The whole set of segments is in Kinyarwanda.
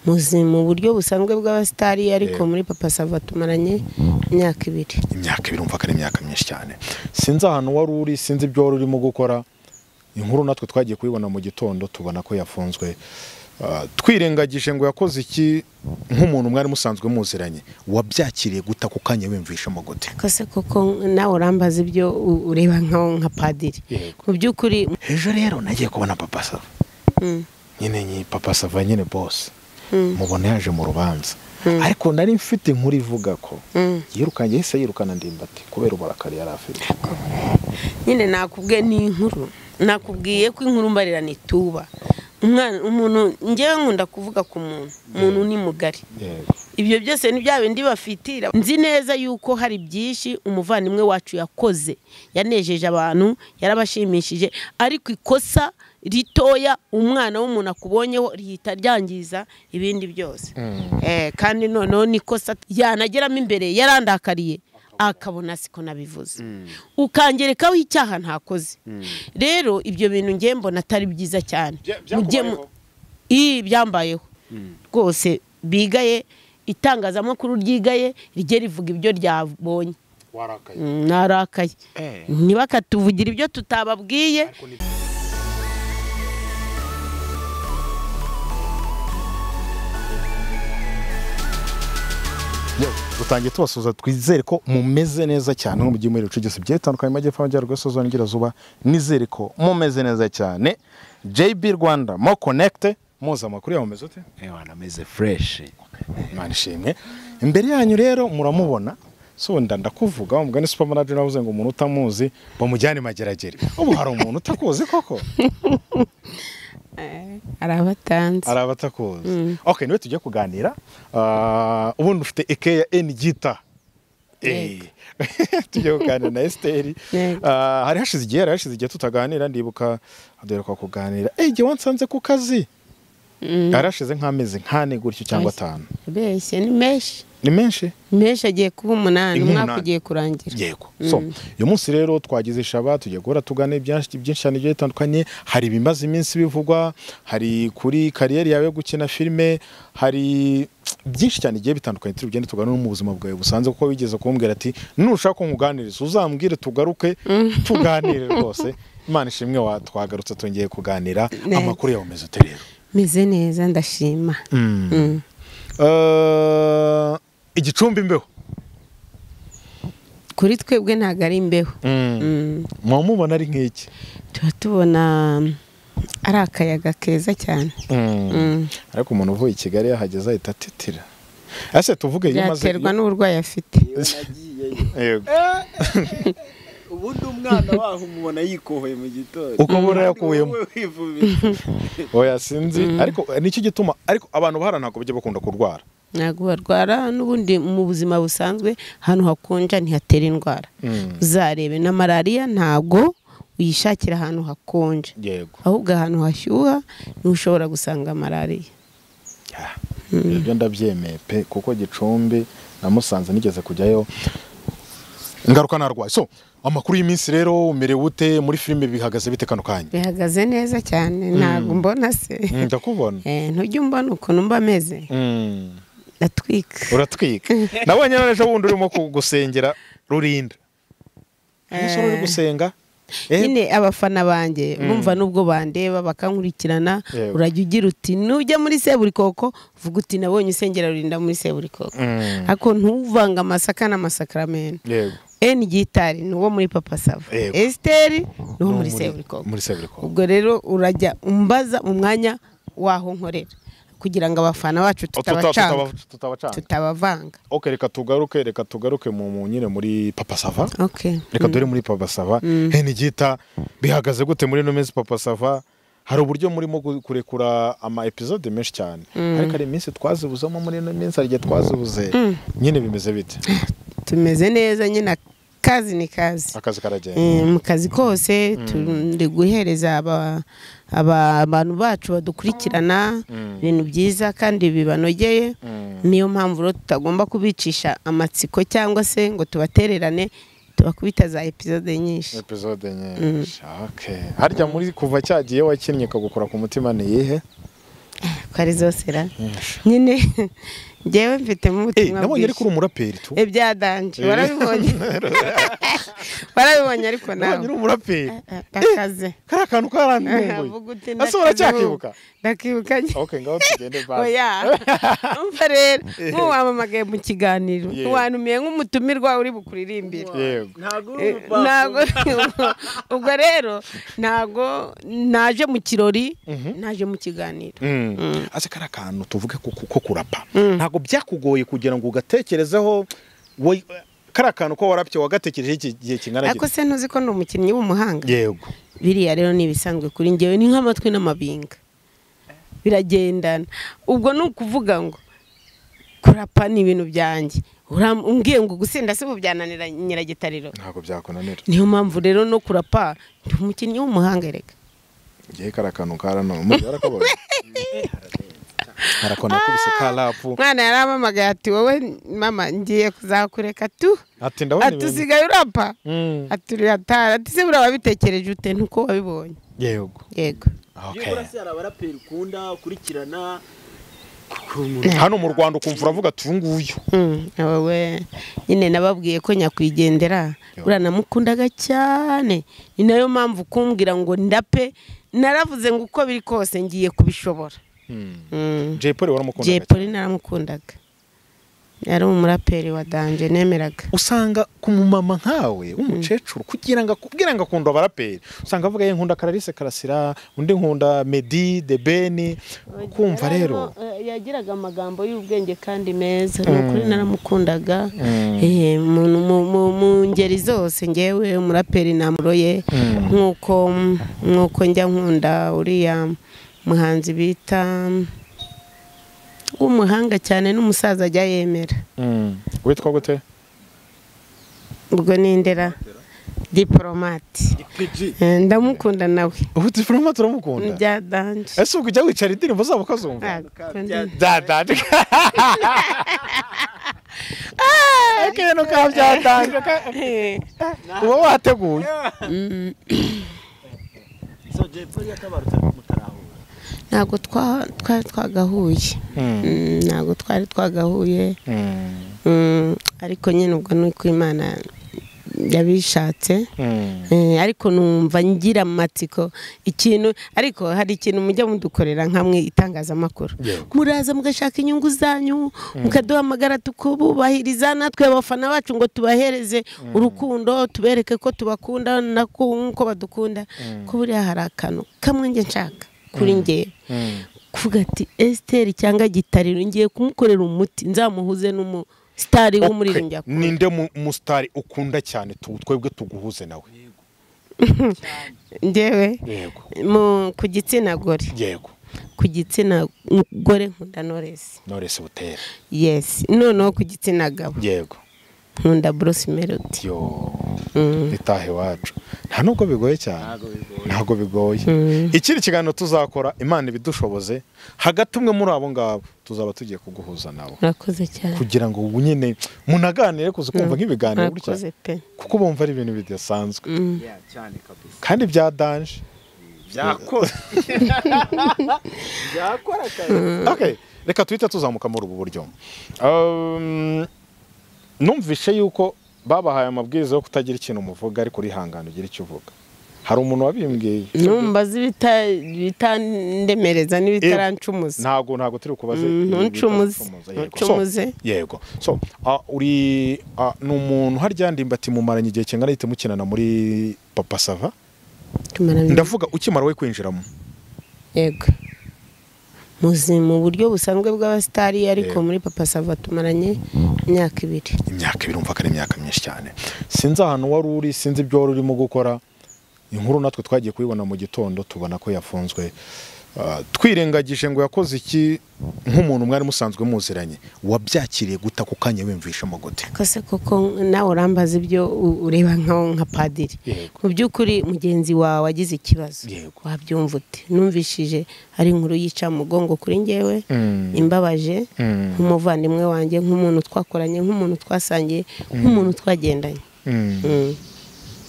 muzi mu buryo busanzwe bw'abasitari ariko muri papa sava tumaranye imyaka ibiri imyaka ibiri umva ko ari imyaka myinshi cyane sinzi ahantu wari uri sinzi ibyo wari urimo gukora inkuru natwe twagiye kubibona mu gitondo tubona ko yafunzwe Ah, twirengagije ngo yakoze iki nk'umuntu mwari musanzwe muziranye wabyakiriye guta ako kanya wiyumvishamo gute kose koko nawe urambaza ibyo u- ureba nkaho nka padiri Yego. mu by'ukuri ejo rero nagiye kubona papa sava mm, nyine nyi papa sava nyine bose Mm. mubona yaje mu rubanza ariko nari mfite inkuru ivuga ko mm. yirukanye yahise yirukana ndimbati kubera uburakari yari afite nyine nakubwiye ni inkuru nakubwiye ko inkuru mbarira nituba umwana umuntu ngewe nkunda kuvuga ku muntu umuntu ni mugari Yego. ibyo byose ni bya bindi bafitira nzi neza yuko hari byinshi umuvandimwe wacu yakoze yanejeje abantu yarabashimishije ariko ikosa ritoya umwana w'umuntu akubonyeho rihita ryangiza ibindi byose Eh, kandi noneho n'ikosa yanageramo imbere yarandakariye akabona siko nabivuze ukangerekaho icyaha ntakoze rero ibyo bintu ngiye mbona atari byiza cyane Bya- Mujye mu- Ii, byambayeho rwose bigaye itangazamakuru ryigaye rijye rivuga ibyo ryabonye warakaye Mm, narakaye Eh. ntibakatuvugira ibyo tutababwiye Yewe, dutangiye tubasuhuza twizere ko mumeze neza cyane no mu gihe muri rucugese bigiye bitandukanye mu majyepfo amajyaruguru isozo n'igerageza nizere ko mumeze neza cyane JB Rwanda mo konekite muzi amakuru yawe mumeze ute Ewana ameze fresh Imana ishimwe imbere yanyu rero muramubona si wenda ndakuvuga umugani ni super manager navuze ngo umuntu utamuzi bamujyane mageragere ubu hari umuntu utakuzi koko hari abatanze hari abatakuzi ok niwe tujya kuganira Ah, ubundi ufite eke ya eni gita Eh. tujya kuganira na esiteri Yego. Ah, hari hashize igihe hari hashize igihe tutaganira ndibuka duheruka kuganira eyi igihe wansanze ku kazi hari hashize nk'amezi nk'ane gutyo cyangwa Oya. atanu beshye ni menshi ni menshi menshi agiye kuba umunani Ni umwaka umunani. ugiye kurangira yego so uyu munsi rero twagize ishaba tujya guhora tugana ibyinshi byinshi cyane bigiye bitandukanye hari ibimaze iminsi bivugwa hari kuri kariyeri yawe yo gukina filime hari byinshi cyane bigiye bitandukanye turi bugende tugane no mu buzima bwawe busanzwe kuko wigeze kumbwira ati nushaka ko nkuganiriza uzambwire tugaruke tuganire rwose imana ishimwe wa twagarutse twongeye kuganira Neza. amakuru yawe meze ute rero meze neza ndashima Mm. Eh, igicumbi imbeho kuri twebwe ntabwo ari imbeho muba mubona ari nk'iki tuba tubona ari akayaga keza cyane Mm. ariko umuntu uvuye i kigali yahageze ahita atitira ese tuvuge iyo umaze byaterwa n'uburwayi afite Yego. ubundi umwana waho umubona yikohoye mu gitondo Uko ubona yakuyemo. oya sinzi ariko eh, nicyo gituma ariko abantu bahara ntabwo bajya bakunda kurwara ntabwo barwara n'ubundi mu buzima busanzwe ahantu hakonja ntihatera indwara uzarebe na malariya ntabwo uyishakira ahantu hakonja yego ahubwo ahantu hashyuha niho ushobora gusanga malariya Ya. ibyo ndabyemeye pe kuko gicumbi namusanze nigeze kujyayo ingaruka narwaye so amakuru y'iminsi rero umerewe ute muri filime bihagaze bite kano kanya bihagaze neza cyane ntabwo mbona se Mm, ndakubona Eh, ntujya umbona ukuntu mba ameze Mm. ndatwika uratwika nabonye none ejo bundi urimo gusengera rurinda ese uri gusenga Eh, nyine abafana banjye bumva n'ubwo bandeba bakankurikirana Yego. urajya ugira uti nujya muri seburikoko uvuga uti nabonye usengera rurinda muri seburikoko Mm. ariko ntuvange amasaka n'amasakaramentu yego eni gitari ni uwo muri papa sava Yego. esiteri ni uwo No, muri seburikoko muri seburikoko ubwo rero urajya umbaza mu mwanya waho nkorera kugira ngo abafana bacu tutabacanga tutabacanga tutabavanga ok reka tugaruke reka tugaruke mu mu- nyine muri papa sava okay. reka dore muri papa sava hene gita bihagaze gute muri ino minsi papa sava hari uburyo murimo gu- kurekura ama episode menshi cyane ariko hari iminsi twazibuzamo muri ino minsi hari igihe twazibuze nyine bimeze bite tumeze neza nyine akazi ni kazi akazi karagenda Eh, mu kazi kose turi guhereza aba- aba- abantu bacu badukurikirana ibintu byiza kandi bibanogeye niyo mpamvu rero tutagomba kubicisha amatsiko cyangwa se ngo tubatererane tubakubita za episode nyinshi episode nyinshi ok harya muri kuva cyagiye wakinnye kagukora ku mutima ni iyihe ko ari zose ra nyine ngewe mfitemo Eh, ubutumwa nabonye bwinshi ariko uri umuraperi tu ibya danje warabibonye warabibonye ariko nabonye nawe uri umuraperi Eh, bakaze kari akantu Vuga uti karantunguye ese ndakaze uracyakibuka ubu. ndakibuka nyine ok ngaho tugende basi oya umva rero nk'uwamamagaye mu kiganiro Yeah. ntiwanumiye nk'umutumirwa uri bukuririmbira yego ntabwo uri Eh, umupapa ntago ubwo rero ntago naje mu kirori naje mu kiganiro Mm. ase kari akantu tuvuge ko ko kurapa ntabwo byakugoye kugira ngo ugatekerezeho wowe- kari akantu ko warapye wagatekerejeho iki gihe kingana ariko gite se ntuzi ko ni umukinnyi w'umuhanga yego biriya rero ni ibisanzwe kuri ngewe ni nk'amatwi n'amabinga biragendana ubwo ni ukuvuga ngo kurapa ni ibintu byanjye Uram- umbwiye ngo gusinda si bubyananira nyiragitariro ntabwo byakunanira niyo mpamvu rero no kurapa ndi umukinnyi w'umuhanga reka ngewe kari akantu karantunguye umujyi warakabonye harakona kubise karapu mwana yaramamagaye ati wowe mama ngiye kuzakureka tu ati ndabona ati ibintu usigaye urapa Mm. ati uratara ati se buriya wabitekereje ute ntuko wabibonye yego yego Ok. byibura se hari abaraperi ukunda ukurikirana hano mu rwanda ukumva uravuga ati uyu nguyu Mm, aba we nyine nababwiye ko nyakwigendera buriya namukundaga cyane ni nayo mpamvu kumbwira ngo ndape naravuze ngo uko biri kose ngiye kubishobora Mm. jay paul waramukunda Jay Polly naramukundaga yari umuraperi wa danje nemeraga usanga ku mumama nkawe w'umukecuru kugira ngo akubwire ngo akunda abaraperi usanga avuga ye nkunda karalise karasira undi nkunda medi debeni kumva rero yagiraga amagambo y'ubwenge kandi meza ni ukuri naramukundaga Eh, mu- mu- mu- mu ngeri zose ngewe umuraperi namuroye nk'uko nk'uko njya nkunda uriya muhanzi bita w'umuhanga cyane n'umusaza ajya yemera Mm. witwa gute ubwo nindera diporomati ipeji Eh, ndamukunda nawe ubu diforoma turamukunda bya danje ese ubwo ujya wicara indirimbo zabo ukazumva byatanze akentu ka byatanze ka- uba wateguye so jay paul yakabarutse mutarahura ntabwo twa- twari twagahuye Mm. Mm, ntabwo twari twagahuye Mm. Mm, ariko nyine ubwo ni uko imana yabishatse Mm. Eh, ariko numva ngira amatsiko ikintu ariko hari ikintu mujya mudukorera nk'amwe itangazamakuru Yego. muraza mugashaka inyungu zanyu mukaduhamagara tukububahiriza natwe abafana bacu ngo tubahereze urukundo tubereke ko tubakunda na ko- nk'uko badukunda ko buriya hari akantu kamwe njye nshaka kuri ngewe Mm. kuvuga ati esiteri cyangwa gitariro ngiye kumukorera umuti nzamuhuze n'umu sitari w'umuririmbyi Okay. ninde mu- musitari ukunda cyane tu- twebwe tuguhuze nawe ngewe yego mu- ku gitsina gore yego ku gitsina gore nkunda noresi norese butere yesi noneho ku gitsina gabo yego nkunda buruse melodi yo Mm. itaha iwacu nta nubwo bigoye cyane ntabwo bigoye ikindi kiganiro tuzakora imana ibidushoboze hagati umwe muri abo ngabo tuzaba tugiye kuguhuza nabo murakoze cyane kugira ngo ubu nyine munaganire kuza kumva nk'ibiganiro murakoze gutya pe kuko bumva ari ibintu bidasanzwe Yeah, cyane kabisa kandi bya danje byakora byakora akazi Okay, reka tuhite tuzamuka muri ubu buryo Um, numvishe yuko babahaye amabwiriza yo kutagira ikintu umuvuga ariko urihangana ugira icyo uvuga hari umuntu wabimbwiye numva zibitandemereza n'ibitarancumuza ntago ntago turi kubaze Mm, ibi bita ntuncumuze. gucumuza, Ntuncumuze. yego. So, yego so ah, uri ah, ni umuntu harya ndimba ati mumaranye igihe kingana gite mukinana muri papa sava tumara bibiri. ndavuga ukimara we kwinjiramo yego muzi mu buryo busanzwe bw'abasitari ariko Yego. muri papa sava tumaranye imyaka ibiri imyaka ibiri umva ko ari imyaka myinshi cyane sinzi ahantu wari uri sinzi ibyo wari urimo gukora inkuru natwe twagiye kuyibona mu gitondo tubona ko yafunzwe Ah, twirengagije ngo yakoze iki nk'umuntu mwari musanzwe muziranye wabyakiriye guta ku kanya wiyumvishemo gute kose koko nawe urambaza ibyo u- ureba nkaho nka padiri Yego. mu by'ukuri mugenzi wawe agize ikibazo Yego. wabyumva ute numvishije ari inkuru yica mu mugongo kuri ngewe Mm. imbabaje Mm. nk'umuvandimwe wanjye nk'umuntu twakoranye nk'umuntu twasangiye nk'umuntu twagendanye Mm, Mm.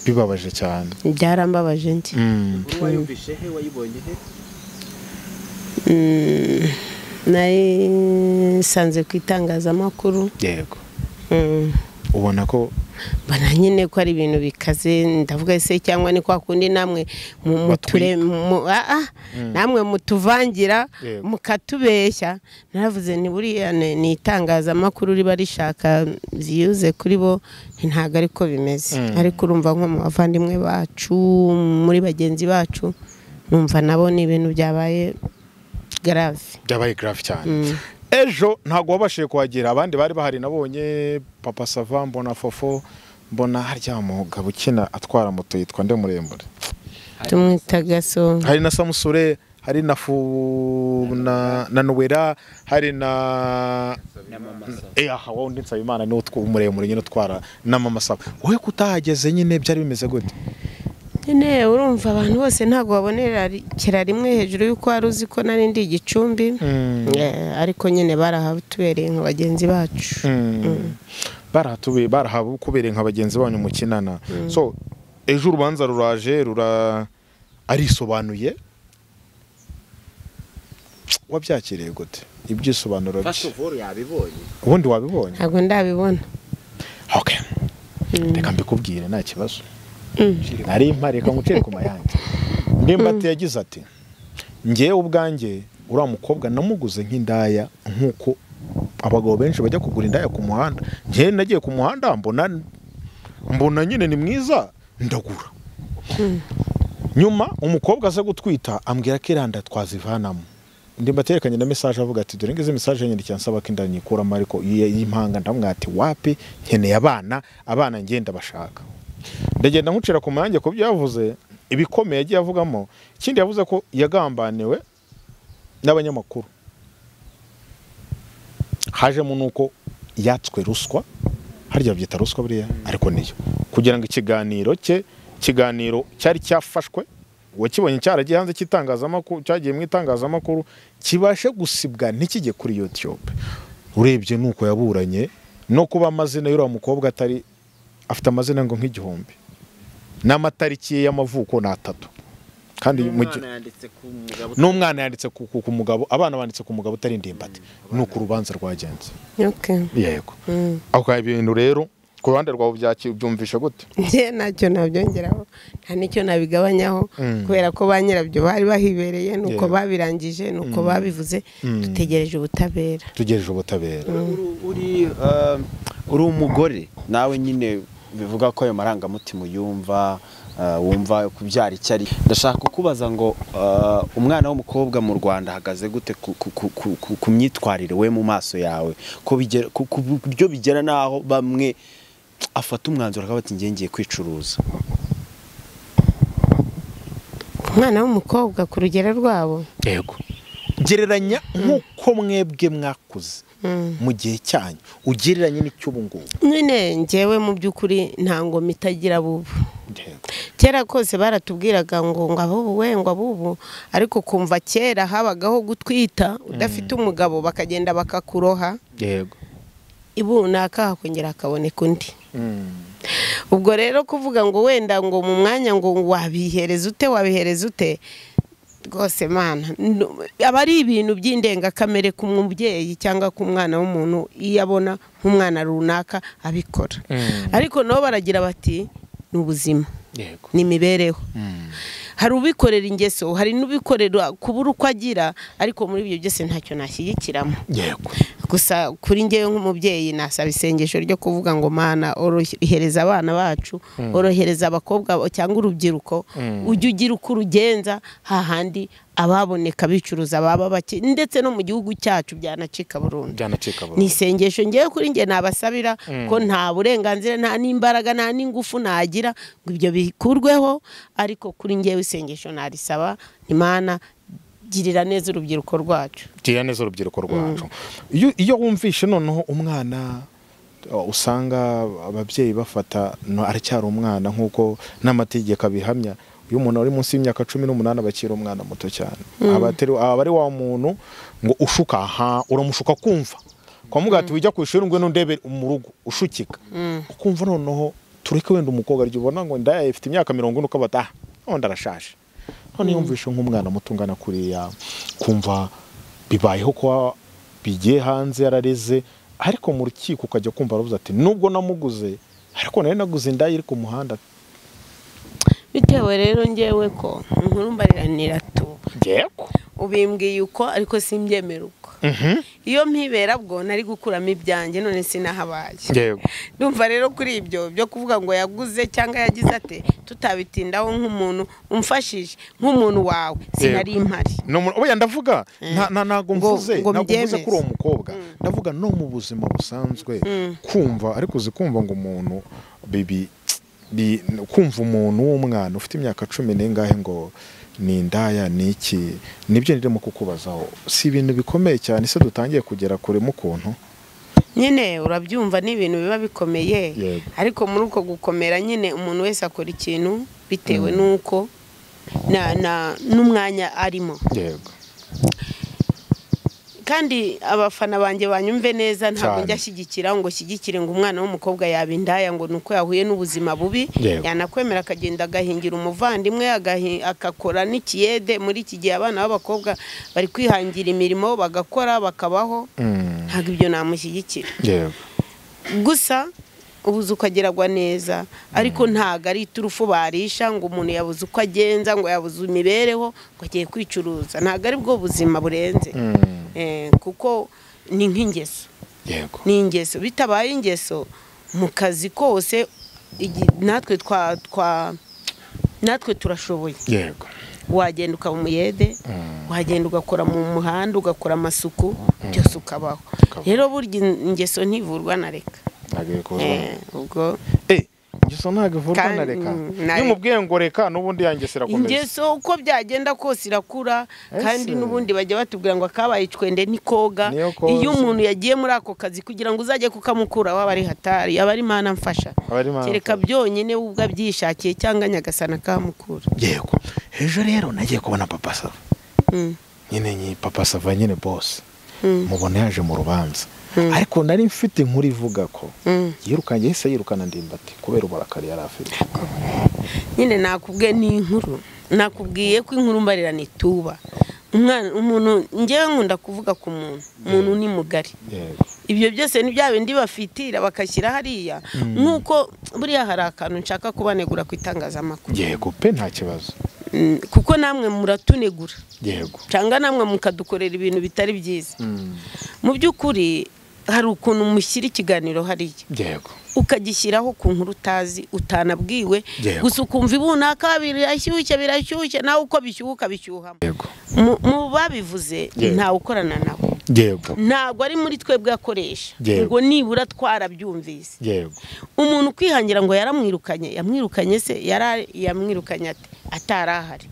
bibabaje cyane byarambabaje njye Mm, wayumvishe he wayibonye he Mm, nari nsanze ku itangazamakuru yego Mm, ubona ko mbona nyine ko ari ibintu bikaze ndavuga se cyangwa ni kwa kundi namwe mu- mu Batwika. ture- mu- ah, ah, namwe mutuvangira Yego. mukatubeshya naravuze ni buriya ni ni itangazamakuru riba rishaka viyuze kuri bo ntabwo ariko bimeze Mm. ariko urumva nko mu bavandimwe bacu muri bagenzi bacu numva nabo ni ibintu byabaye garave byabaye garafu cyane ejo ntabwo wabashije kuhagera abandi bari bahari nabonye papa sava mbona fofo mbona harya mugabo ukina atwara moto yitwa nde muremure tumwita gaso hari na samusure hari na fu na, na nowera hari na Eh, aha wowe undi nsabimana niwo tw- muremure nyine utwara na mama saba wowe kutahageze nyine byari bimeze gute nyine urumva abantu bose ntabwo babonerekera rimwe hejuru y'uko wari uzi ko nari ndi igicumbi Mm. Eh, ariko nyine barahabatubereye nka bagenzi bacu barahatubi barahabukubereye nka bagenzi banyu mukinana so ejo urubanza ruraje rura arisobanuye wabyakiriye gute ibyisobanuro bye of all yabibonye ubundi wabibonye ntabwo ndabibona okay reka mbikubwire nta kibazo nari mpari reka ngucire ku mayange ndimbati yagize ati ngewe ubwanjye uriya mukobwa namuguze nk'indaya nk'uko abagabo benshi bajya kugura indaya ku muhanda ngewe nagiye ku muhanda mbona mbona nyine ni mwiza ndagura nyuma umukobwa aza gutwita ambwira ko iranda twazivanamo ndimbati yerekanye na mesaje avuga ati dore ngizi mesaje nyine cyansaba ko inda nyikuramo ariko iyi- y'impanga ndamwira ati wapi nkeneye abana abana ngenda bashaka ndagenda nkucira ku manjye ku byo yavuze ibikomeye yagiye avugamo ikindi yavuze ko yagambaniwe n'abanyamakuru hajemo nuko yatswe ruswa harya babyita ruswa buriya ariko niyo kugira ngo ikiganiro cye ikiganiro cyari cyafashwe uwakibonye cyaragiye hanze cy'itangazamakuru cyagiye mu itangazamakuru kibashe gusibwa ntikijye kuri youtube urebye nuko yaburanye no kuba amazina y'uriya mukobwa atari afite amazina ngo nk'igihumbi n'amatariki ye y'amavuko ni atatu kandi mu gi- umwana yanditse ku mugabo n'umwana yanditse ku, ku, ku mugabo abana banditse ku mugabo utari indimbati ni uko urubanza rwagenze Okay. yego ako kanya ibintu rero ku ruhande rwawe byaki- byumvishe gute njye ntacyo nabyongeraho nta n'icyo nabigabanyaho kubera ko ba nyirabyo bari bahibereye nuko Yeah. babirangije nuko babivuze dutegereje ubutabera tugejeje ubutabera uri- uri um, uri umugore nawe nyine bivuga ko ayo marangamutima uyumva uh, wumva kubyara icyo ari ndashaka kukubaza ngo uh, umwana w'umukobwa mu rwanda ahagaze gute ku, ku, ku, ku, ku, ku myitwarire we mu maso yawe ko bigera ku, ku buryo bigera n'aho bamwe afata umwanzuro akavuga ati "Njye ngiye kwicuruza umwana w'umukobwa ku rugero rwabo yego gereranya nk'uko mwebwe mwakuze mu gihe cyanyu ugereranye n'icy'ubu ngubu nyine njyewe mu by'ukuri nta ngoma itagira bubu yego kera kose baratubwiraga ngo ngo abubu we ngo abubu ariko kumva kera habagaho gutwita udafite umugabo bakagenda bakakuroha yego ibunaka hakongera hakaboneka undi ubwo rero kuvuga ngo wenda ngo mu mwanya ngo wabihereza ute wabihereza ute rwose mana n- aba ari ibintu by'indengakamere ku mubyeyi cyangwa ku mwana w'umuntu iyo abona nk'umwana runaka abikora ariko nabo baragira bati ni ubuzima yego ni imibereho hari ubikorera ingeso hari n'ubikorera kubura uko agira ariko muri ibyo byose ntacyo nashyigikiramo yego gusa kuri ngewe nk'umubyeyi nasaba isengesho ryo kuvuga ngo mana orohereza abana bacu orohereza abakobwa ba- cyangwa urubyiruko ujye ugira uko urugenza hahandi ababoneka bicuruza baba bake ndetse no mu gihugu cyacu byanacika burundu byanacika ni isengesho ngewe kuri ngewe nabasabira ko nta burenganzira nta n'imbaraga nta n'ingufu nagira ngo ibyo bikurweho ariko kuri ngewe isengesho narisaba imana girira neza urubyiruko rwacu gira neza urubyiruko rwacu iyo iyo wumvishe noneho umwana uh, usanga ababyeyi bafata no aracyari umwana nk'uko n'amategeko abihamya iyo umuntu ari munsi y'imyaka cumi n'umunani abakira umwana muto cyane aba atari- aba ari wa muntu ngo ushuka aha uramushuka kumva kwamuga ati wijya ku ishuri ngo n'undebe mu rugo ushukika ukumva noneho tureke wenda umukobwa arya ubona ngo indaya ifite imyaka mirongo ine ukaba ati ah undi arashaje none yumvishe nk'umwana muto ungana kuriya kumva bibayeho kuba bigiye hanze yarareze ariko mu rukiko ukajya kumva aravuze ati nubwo namuguze ariko nari naguze indaya iri ku muhanda bitewe rero ngewe ko inkuru mbariranira tuba yego ubimbwiye uko ariko simbyemera uko iyo mpibera bwo nari gukuramo ibyanjye none sinahabaye yego ndumva rero kuri ibyo byo kuvuga ngo yaguze cyangwa yagize ate tutabitindaho nk'umuntu umfashije nk'umuntu wawe sinari impari No mu- oya ndavuga nta- nta- ntago Ngo- mvuze ngo ntago mvuze mbyemeze. kuri uwo mukobwa ndavuga no mu buzima busanzwe kumva ariko uzi kumva ngo umuntu bibi bi- kumva umuntu w'umwana ufite imyaka cumi n'ingahe ngo ni indaya ni iki nibyo ndimo kukubazaho si ibintu bikomeye cyane se dutangiye kugera kure mu kuntu nyine urabyumva ni ibintu biba bikomeye Yego. ariko muri uko gukomera nyine umuntu wese akora ikintu bitewe n'uko na- na- n'umwanya arimo yego kandi abafana banjye banyumve neza ntabwo Cyane. njya ashyigikira ngo shyigikire ngo umwana w'umukobwa yaba indaya ngo ni uko yahuye n'ubuzima bubi Yego. yanakwemera akagenda agahingira umuvandimwe agahi- agakora n'ikiyede muri iki gihe abana b'abakobwa bari kwihangira imirimo bagakora bakabaho Mm, ntabwo ibyo namushyigikira yego gusa ubuze uko ageragwa neza ariko ntabwo ari iturufu barisha ngo umuntu yabuze uko agenza ngo yabuze imibereho ngo agiye kwicuruza ntabwo ari bwo buzima burenze Mm, Eh, kuko ni nk'ingeso yego ni ingeso bitabaye ingeso mu kazi kose igi- natwe twa twa natwe turashoboye yego wagenda ukaba umuyede wagenda ugakora mu muhanda ugakora amasuku byose ukabaho Ukabaho. rero burya in- ingeso ntivurwa na reka ntabwo biri kuza Eh, ubwo Eh, ingeso ntabwo ivurwa Kandi- na reka na iyo reka. umubwiye ngo reka n'ubundi yangesera komeza ingeso uko byagenda kose irakura Ese. kandi n'ubundi bajya batubwira ngo akabaye icwende ntikoga Niyo koza. iyo umuntu yagiye muri ako kazi kugira ngo uzajye kukamukura waba ari hatari aba ari mana mfasha Aba ari Mana kereka mfasha. byonyine we ubwo abyishakiye cyangwa nyagasana akamukura yego ejo rero nagiye kubona papa sava nyine nyi papa sava nyine bose mubona yaje mu rubanza ariko nari mfite inkuru ivuga ko yirukanye yahise yirukana ndimbati kubera uburakari yari afite nyine nakubwiye ni inkuru nakubwiye ko inkuru mbarirana ituba umwana umuntu ngewe nkunda kuvuga ku muntu umuntu ni mugari yego ibyo byose ni bya bindi bafitira bakashyira hariya nk'uko buriya hari akantu nshaka kubanegura ku itangazamakuru yego pe nta kibazo Mm, kuko namwe muratunegura yego cyangwa namwe mukadukorera ibintu bitari byiza mu by'ukuri hari ukuntu mushyira ikiganiro hariya yego ukagishyiraho ku nkuru utazi utanabwiwe Yego. gusa ukumva ibunaka birashyushye birashyushye nawe uko bishyuka bishyuhamo yego Mu- mu babivuze Yego. ntawe ukorana nawe yego ntabwo ari muri twebwe akoresha ngo Yego. nibura twarabyumvise yego umuntu ukwihangira ngo yaramwirukanye yamwirukanye se yara yamwirukanye ate atari ahari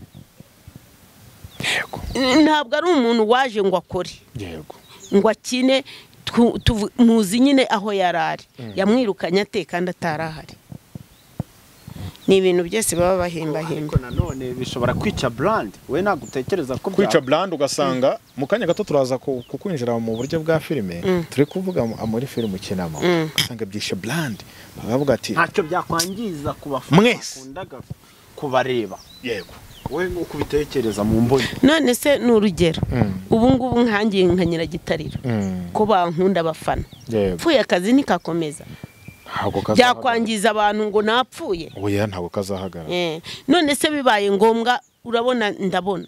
yego ntabwo ari umuntu waje ngo akore yego ngo akine twu- tuvu- muzi nyine aho yari ari yamwirukanye ate kandi atari ahari ni ibintu byose baba bahimbahimba ariko nanone bishobora kwica burandi we ntabwo utekereza ko kwica bya- burandi ugasanga mu kanya gato turaza ku- kukwinjira mu buryo bwa filime turi kuvuga mu- muri filime ukinamo ugasanga byishe burandi bakavuga ati ntacyo byakwangiza ku bafana Mwese. bakundaga kubareba yego wowe nk'uko ubitekereza mu mboni none se ni urugero Mm. ubu ngubu nkangiye nka nyiragitariro Mm. ko bankunda abafana yego pfuye akazi ntikakomeza ntabwo kazahagarara. byakwangiza abantu ngo napfuye oya ntabwo kazahagarara Eh, none se bibaye ngombwa urabona ndabona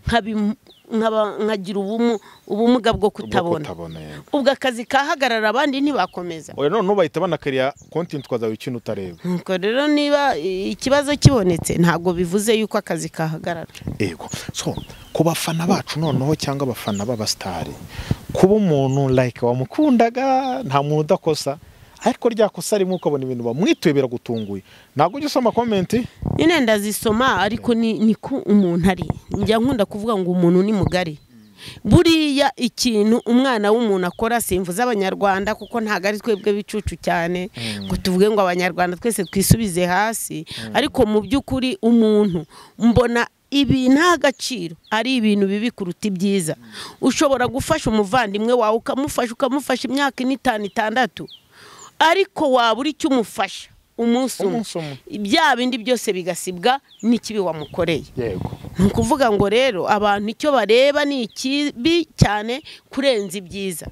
Nkabi- nkaba- nkagira ubumu- ubumuga bwo kutabona kutabona yego ubwo akazi kahagarara abandi ntibakomeza oya none bahita banakariya konti twazawe ikintu utareba nuko rero niba i- ikibazo kibonetse ntabwo bivuze yuko akazi kahagarara yego so ku bafana bacu noneho cyangwa abafana b'abasitari kuba umuntu like wamukundaga nta muntu udakosa ariko rya kosa rimwe ukabona ibintu bamwituye biragutunguye ntabwo ujya usoma komenti nyine ndazisoma ariko ni ni ko umuntu ari njya nkunda kuvuga ngo umuntu ni mugari buriya ikintu umwana w'umuntu akora simvuze abanyarwanda kuko ntabwo ari twebwe bicucu cyane ngo tuvuge ngo abanyarwanda twese twisubize hasi ariko mu by'ukuri umuntu mbona ibi nta gaciro ari ibintu bibi kuruta ibyiza ushobora gufasha umuvandimwe wawe ukamufasha ukamufasha imyaka ine itanu itandatu ariko waba uri icyo umufasha umunsi umwe Umunsi umwe. bya bindi byose bigasibwa n'ikibi wamukoreye yego ni ukuvuga ngo rero abantu icyo bareba ni ikibi cyane kurenza ibyiza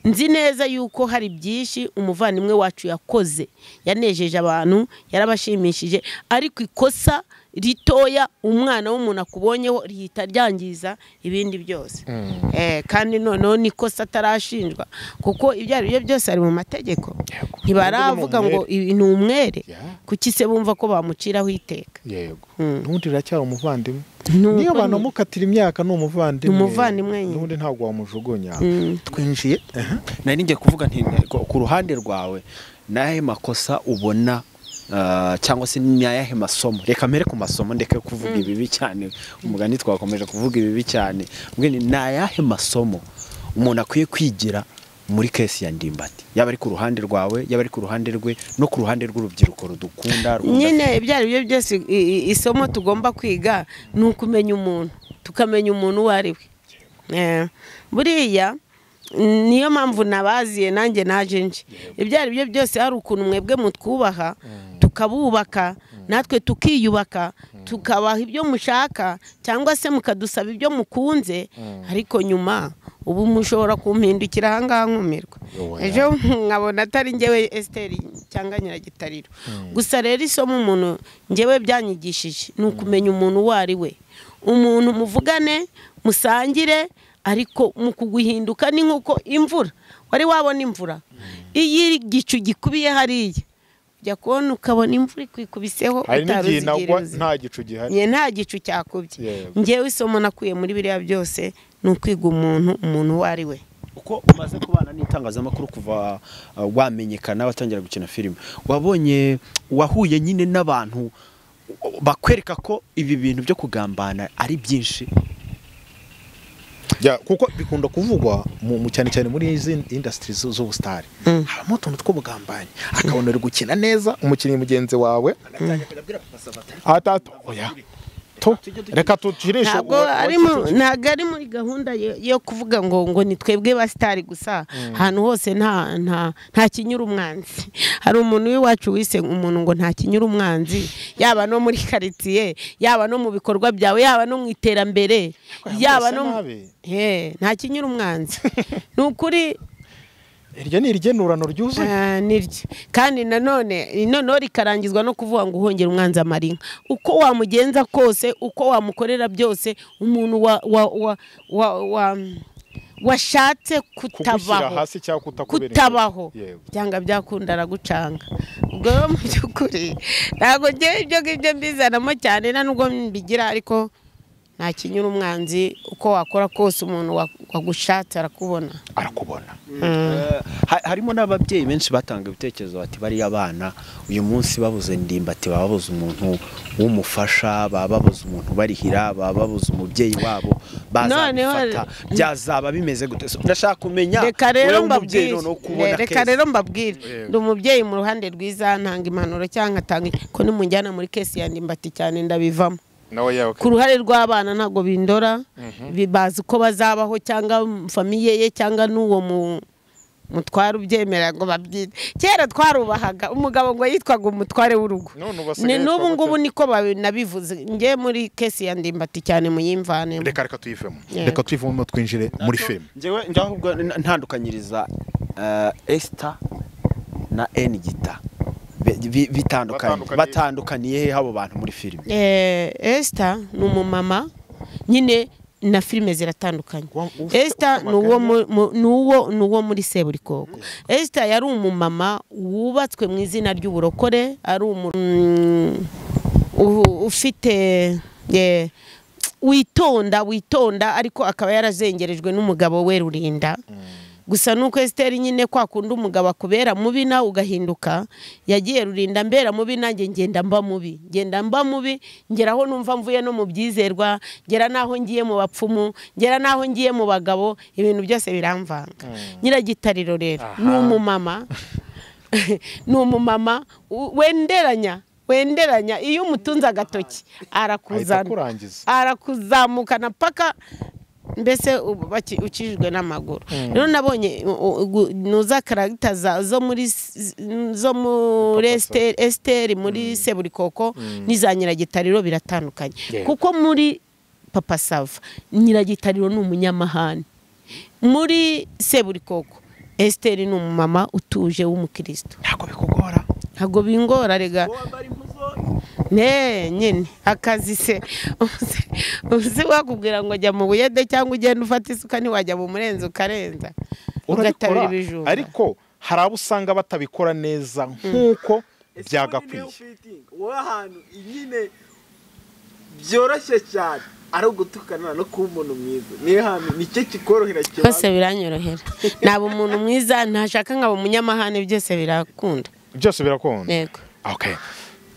nzi neza yuko hari byinshi umuvandimwe wacu yakoze yanejeje abantu yarabashimishije ariko ikosa ritoya umwana w'umuntu akubonyeho rihita ryangiza ibindi byose Eh, kandi noneho nikosa atarashinjwa kuko ibyo ari byo byose ari mu mategeko Yego. ntibaravuga ngo ibi ni umwere Yeah. kuki se bumva ko bamuciraho iteka yego Mm. n'undi iracyari umuvandimwe Nuko niyo abantu ni- amukatira imyaka ni umuvandimwe Ni umuvandimwe nyine. n'undi ntabwo wamujugunya Mm. twinjiye nari ngiye kuvuga nti ku- ku ruhande rwawe ni ayahe makosa ubona ah, cyangwa se ni ayahe masomo reka mbere ku masomo ndeke kuvuga ibibi cyane umugani twakomeje kuvuga ibibi cyane mbwe ni ni ayahe masomo umuntu akwiye kwigira muri kesi ya ndimbati yaba ari ku ruhande rwawe yaba ari ku ruhande rwe no ku ruhande rw'urubyiruko rudukunda rwumva- nyine ibyo ari byo byose i- i- isomo tugomba kwiga ni ukumenya umuntu tukamenya umuntu uwo ari we Eh, buriya mm, niyo mpamvu nabaziye nanjye naje nje ibyo ari byo byose hari ukuntu mwebwe mutwubaha tukabubaka natwe tukiyubaka tukabaha ibyo mushaka cyangwa se mukadusaba ibyo mukunze ariko nyuma ubu mushobora kumpindukira ahangaha nkumirwa Oya. ejo nkabona atari njyewe esiteri cyangwa nyiragitariro gusa rero isomo umuntu njyewe byanyigishije ni ukumenya umuntu uwo ari we umuntu muvugane musangire ariko mu kuguhinduka ni nk'uko imvura wari wabona imvura iyo igicu gikubiye hariya ujya kubona ukabona imvura ikikubiseho hari utari uzi n'igihe igihe nagwa iruzi. nta gicu gihari Nge nta gicu cyakubye Yego. ngewe isomo nakuye muri biriya byose ni ukwiga umuntu umuntu uwo ari we uko umaze kubana n'itangazamakuru kuva uh, wamenyekana watangira gukina filime wabonye wahuye nyine n'abantu bakwereka ko ibi bintu byo kugambana ari byinshi Ya, kuko bikunda kuvugwa mu mu- cyane cyane muri izi indasitiri z'ubusitari habamo utuntu tw'ubugambanyi akabona uri gukina neza umukinnyi mugenzi wawe atatu oya tu reka tukirishe ntabwo ari mu- ntabwo ari muri gahunda yo- yo kuvuga ngo ngo ni twebwe basitari gusa ahantu hose nta nta nta kinyura umwanzi hari umuntu w'iwacu wise umuntu ngo nta kinyura umwanzi yaba no muri karitsiye yaba no mu bikorwa byawe yaba no mu iterambere yaba no mu- nabi. Eh, nta kinyura umwanzi ni ukuri iryo ni iryenurano ryuzuye Ah, niryo kandi nanone noneho rikarangizwa no kuvuga ngo uhongere umwanzi amara inka uko wamugenza kose uko wamukorera byose umuntu wa wa wa wa, wa washatse kugushyira kutabaho hasi cyangwa kutakubera inshuti. kutabaho yego byanga byakunda aragucanga ubwo rero mu by'ukuri ntabwo ngewe ibyo ngibyo mbizanamo cyane nta nubwo mbigira ariko nta kinyura umwanzi uko wakora kose umuntu wa- wagushatse arakubona arakubona Eh, ha- harimo n'ababyeyi benshi batanga ibitekerezo bati bariya abana uyu munsi babuze ndimbati baba babuze umuntu w'umufasha baba babuze umuntu barihira baba babuze umubyeyi wabo Noneho- bazabifata byazaba bimeze gute So, ndashaka kumenya reka rero wowe mbabwire w'umubyeyi noneho uko ubona Eh, reka case. rero mbabwire ndi umubyeyi mu ruhande rwiza ntanga impanuro cyangwa atanga ko nimujyana muri kesi ya ndimbati cyane ndabivamo nawe yawe ku ruhare rw'abana ntabwo bindora bi- bazi uko bazabaho cyangwa famiye ye cyangwa n'uwo mu mutware ubyemera ngo babyite kera twarubahaga umugabo ngo yitwaga umutware w'urugo None ubu ni basigaye n'ubu yitwa ngubu gute? niko babi- nabivuze njye muri kesi ya ndimbati cyane muyimvanemo reka reka tuyivemo Yeah. reka tuyivemo twinjire muri filime njyewe njyaho ubwo n- ntandukanyiriza eh, Esther na Enigita Bi- bi- bitandukanye Batandukaniye. batandukaniye he abo bantu muri filime Eh, Esther ni umumama nyine na filime ziratandukanye Wa- uf- Esther ni uwo mu- mu- ni uwo- ni uwo muri Seburikoko Esther yari umumama wubatswe mu izina ry'uburokore ari umu mm, u- ufite eh, witonda witonda ariko akaba yarazengerejwe n'umugabo we rurinda gusa nuko esiteri nyine kwa kundi umugabo akubera mubi nawe ugahinduka yagiye rurinda mbera mubi nanjye ngenda mba mubi ngenda mba mubi ngeraho numva mvuye no mu byizerwa ngera n'aho ngiye mu bapfumu ngera n'aho ngiye mu bagabo ibintu byose biramvanga nyiragitariro rero ni umumama ni umumama u- wenderanya wenderanya iyo umutunze agatoki arakuzana kurangiza arakuzamukana paka mbese ubu baki- ukijijwe n'amaguru rero nabonye u- u- gu- nuza karagita za- zo muri s- zo muri Esiteri- esiteri muri seburikoko n'iza nyiragitariro biratandukanye Yeah. kuko muri papa sava nyiragitariro ni umunyamahane muri seburikoko esiteri ni umumama utuje w'umukirisitu ntabwo bikugora ntabwo bingora rega ne nyine akazi se Uzi- uzi wakubwira ngo jya mu buyede cyangwa ugenda ufata isuka ntiwajya mu murenzi ukarenza ugatabira ibijumba ariko hari abo usanga batabikora neza nk'uko byagakwiye wowe ahantu nyine byoroshye cyane ari ugutukana no kuba umuntu mwiza niyo hantu nicyo kikorohera cyane byose biranyorohera naba umuntu mwiza ntashaka nkaba umunyamahane byose birakunda byose birakunda yego okay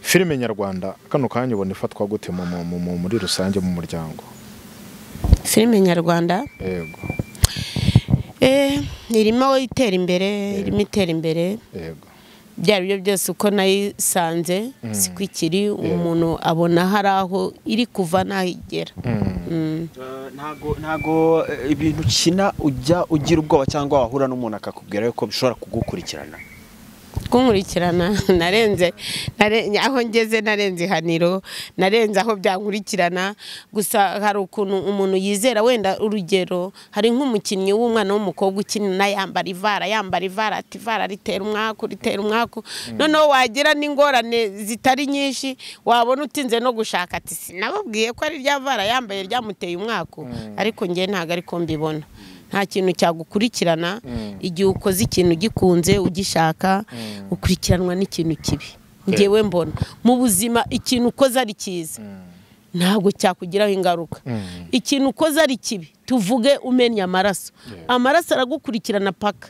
filime nyarwanda kano kanya ubona ifatwa gute mu- mu- mu- mu- muri rusange mu muryango filime nyarwanda yego eh, irimo itera imbere irimo itera imbere yego ibyo ari byo byose uko nayisanze siko ikiri umuntu abona hari aho iri kuva n'aho igera Mm. ntago ntago eh, ibintu ukina ujya ugira ubwoba cyangwa wahura n'umuntu akakubwira yuko bishobora kugukurikirana kunkurikirana narenze nare- aho ngeze narenze ihaniro narenze aho byankurikirana gusa hari ukuntu umuntu yizera wenda urugero hari nk'umukinnyi w'umwana w'umukobwa ukinana yambara ivara yambara ivara ati ivara ritera umwaku ritera umwaku noneho wagira n'ingorane zitari nyinshi wabona utinze no gushaka ati sinababwiye ko ari rya vara yambaye ryamuteye umwaku ariko njye ntabwo ariko mbibona nta kintu cyagukurikirana igihe ukoze ikintu ugikunze ugishaka ukurikiranwa n'ikintu kibi ngewe mbona mu buzima ikintu ukoze ari cyiza ntabwo cyakugiraho ingaruka ikintu ukoze ari kibi tuvuge umenya amaraso amaraso aragukurikirana paka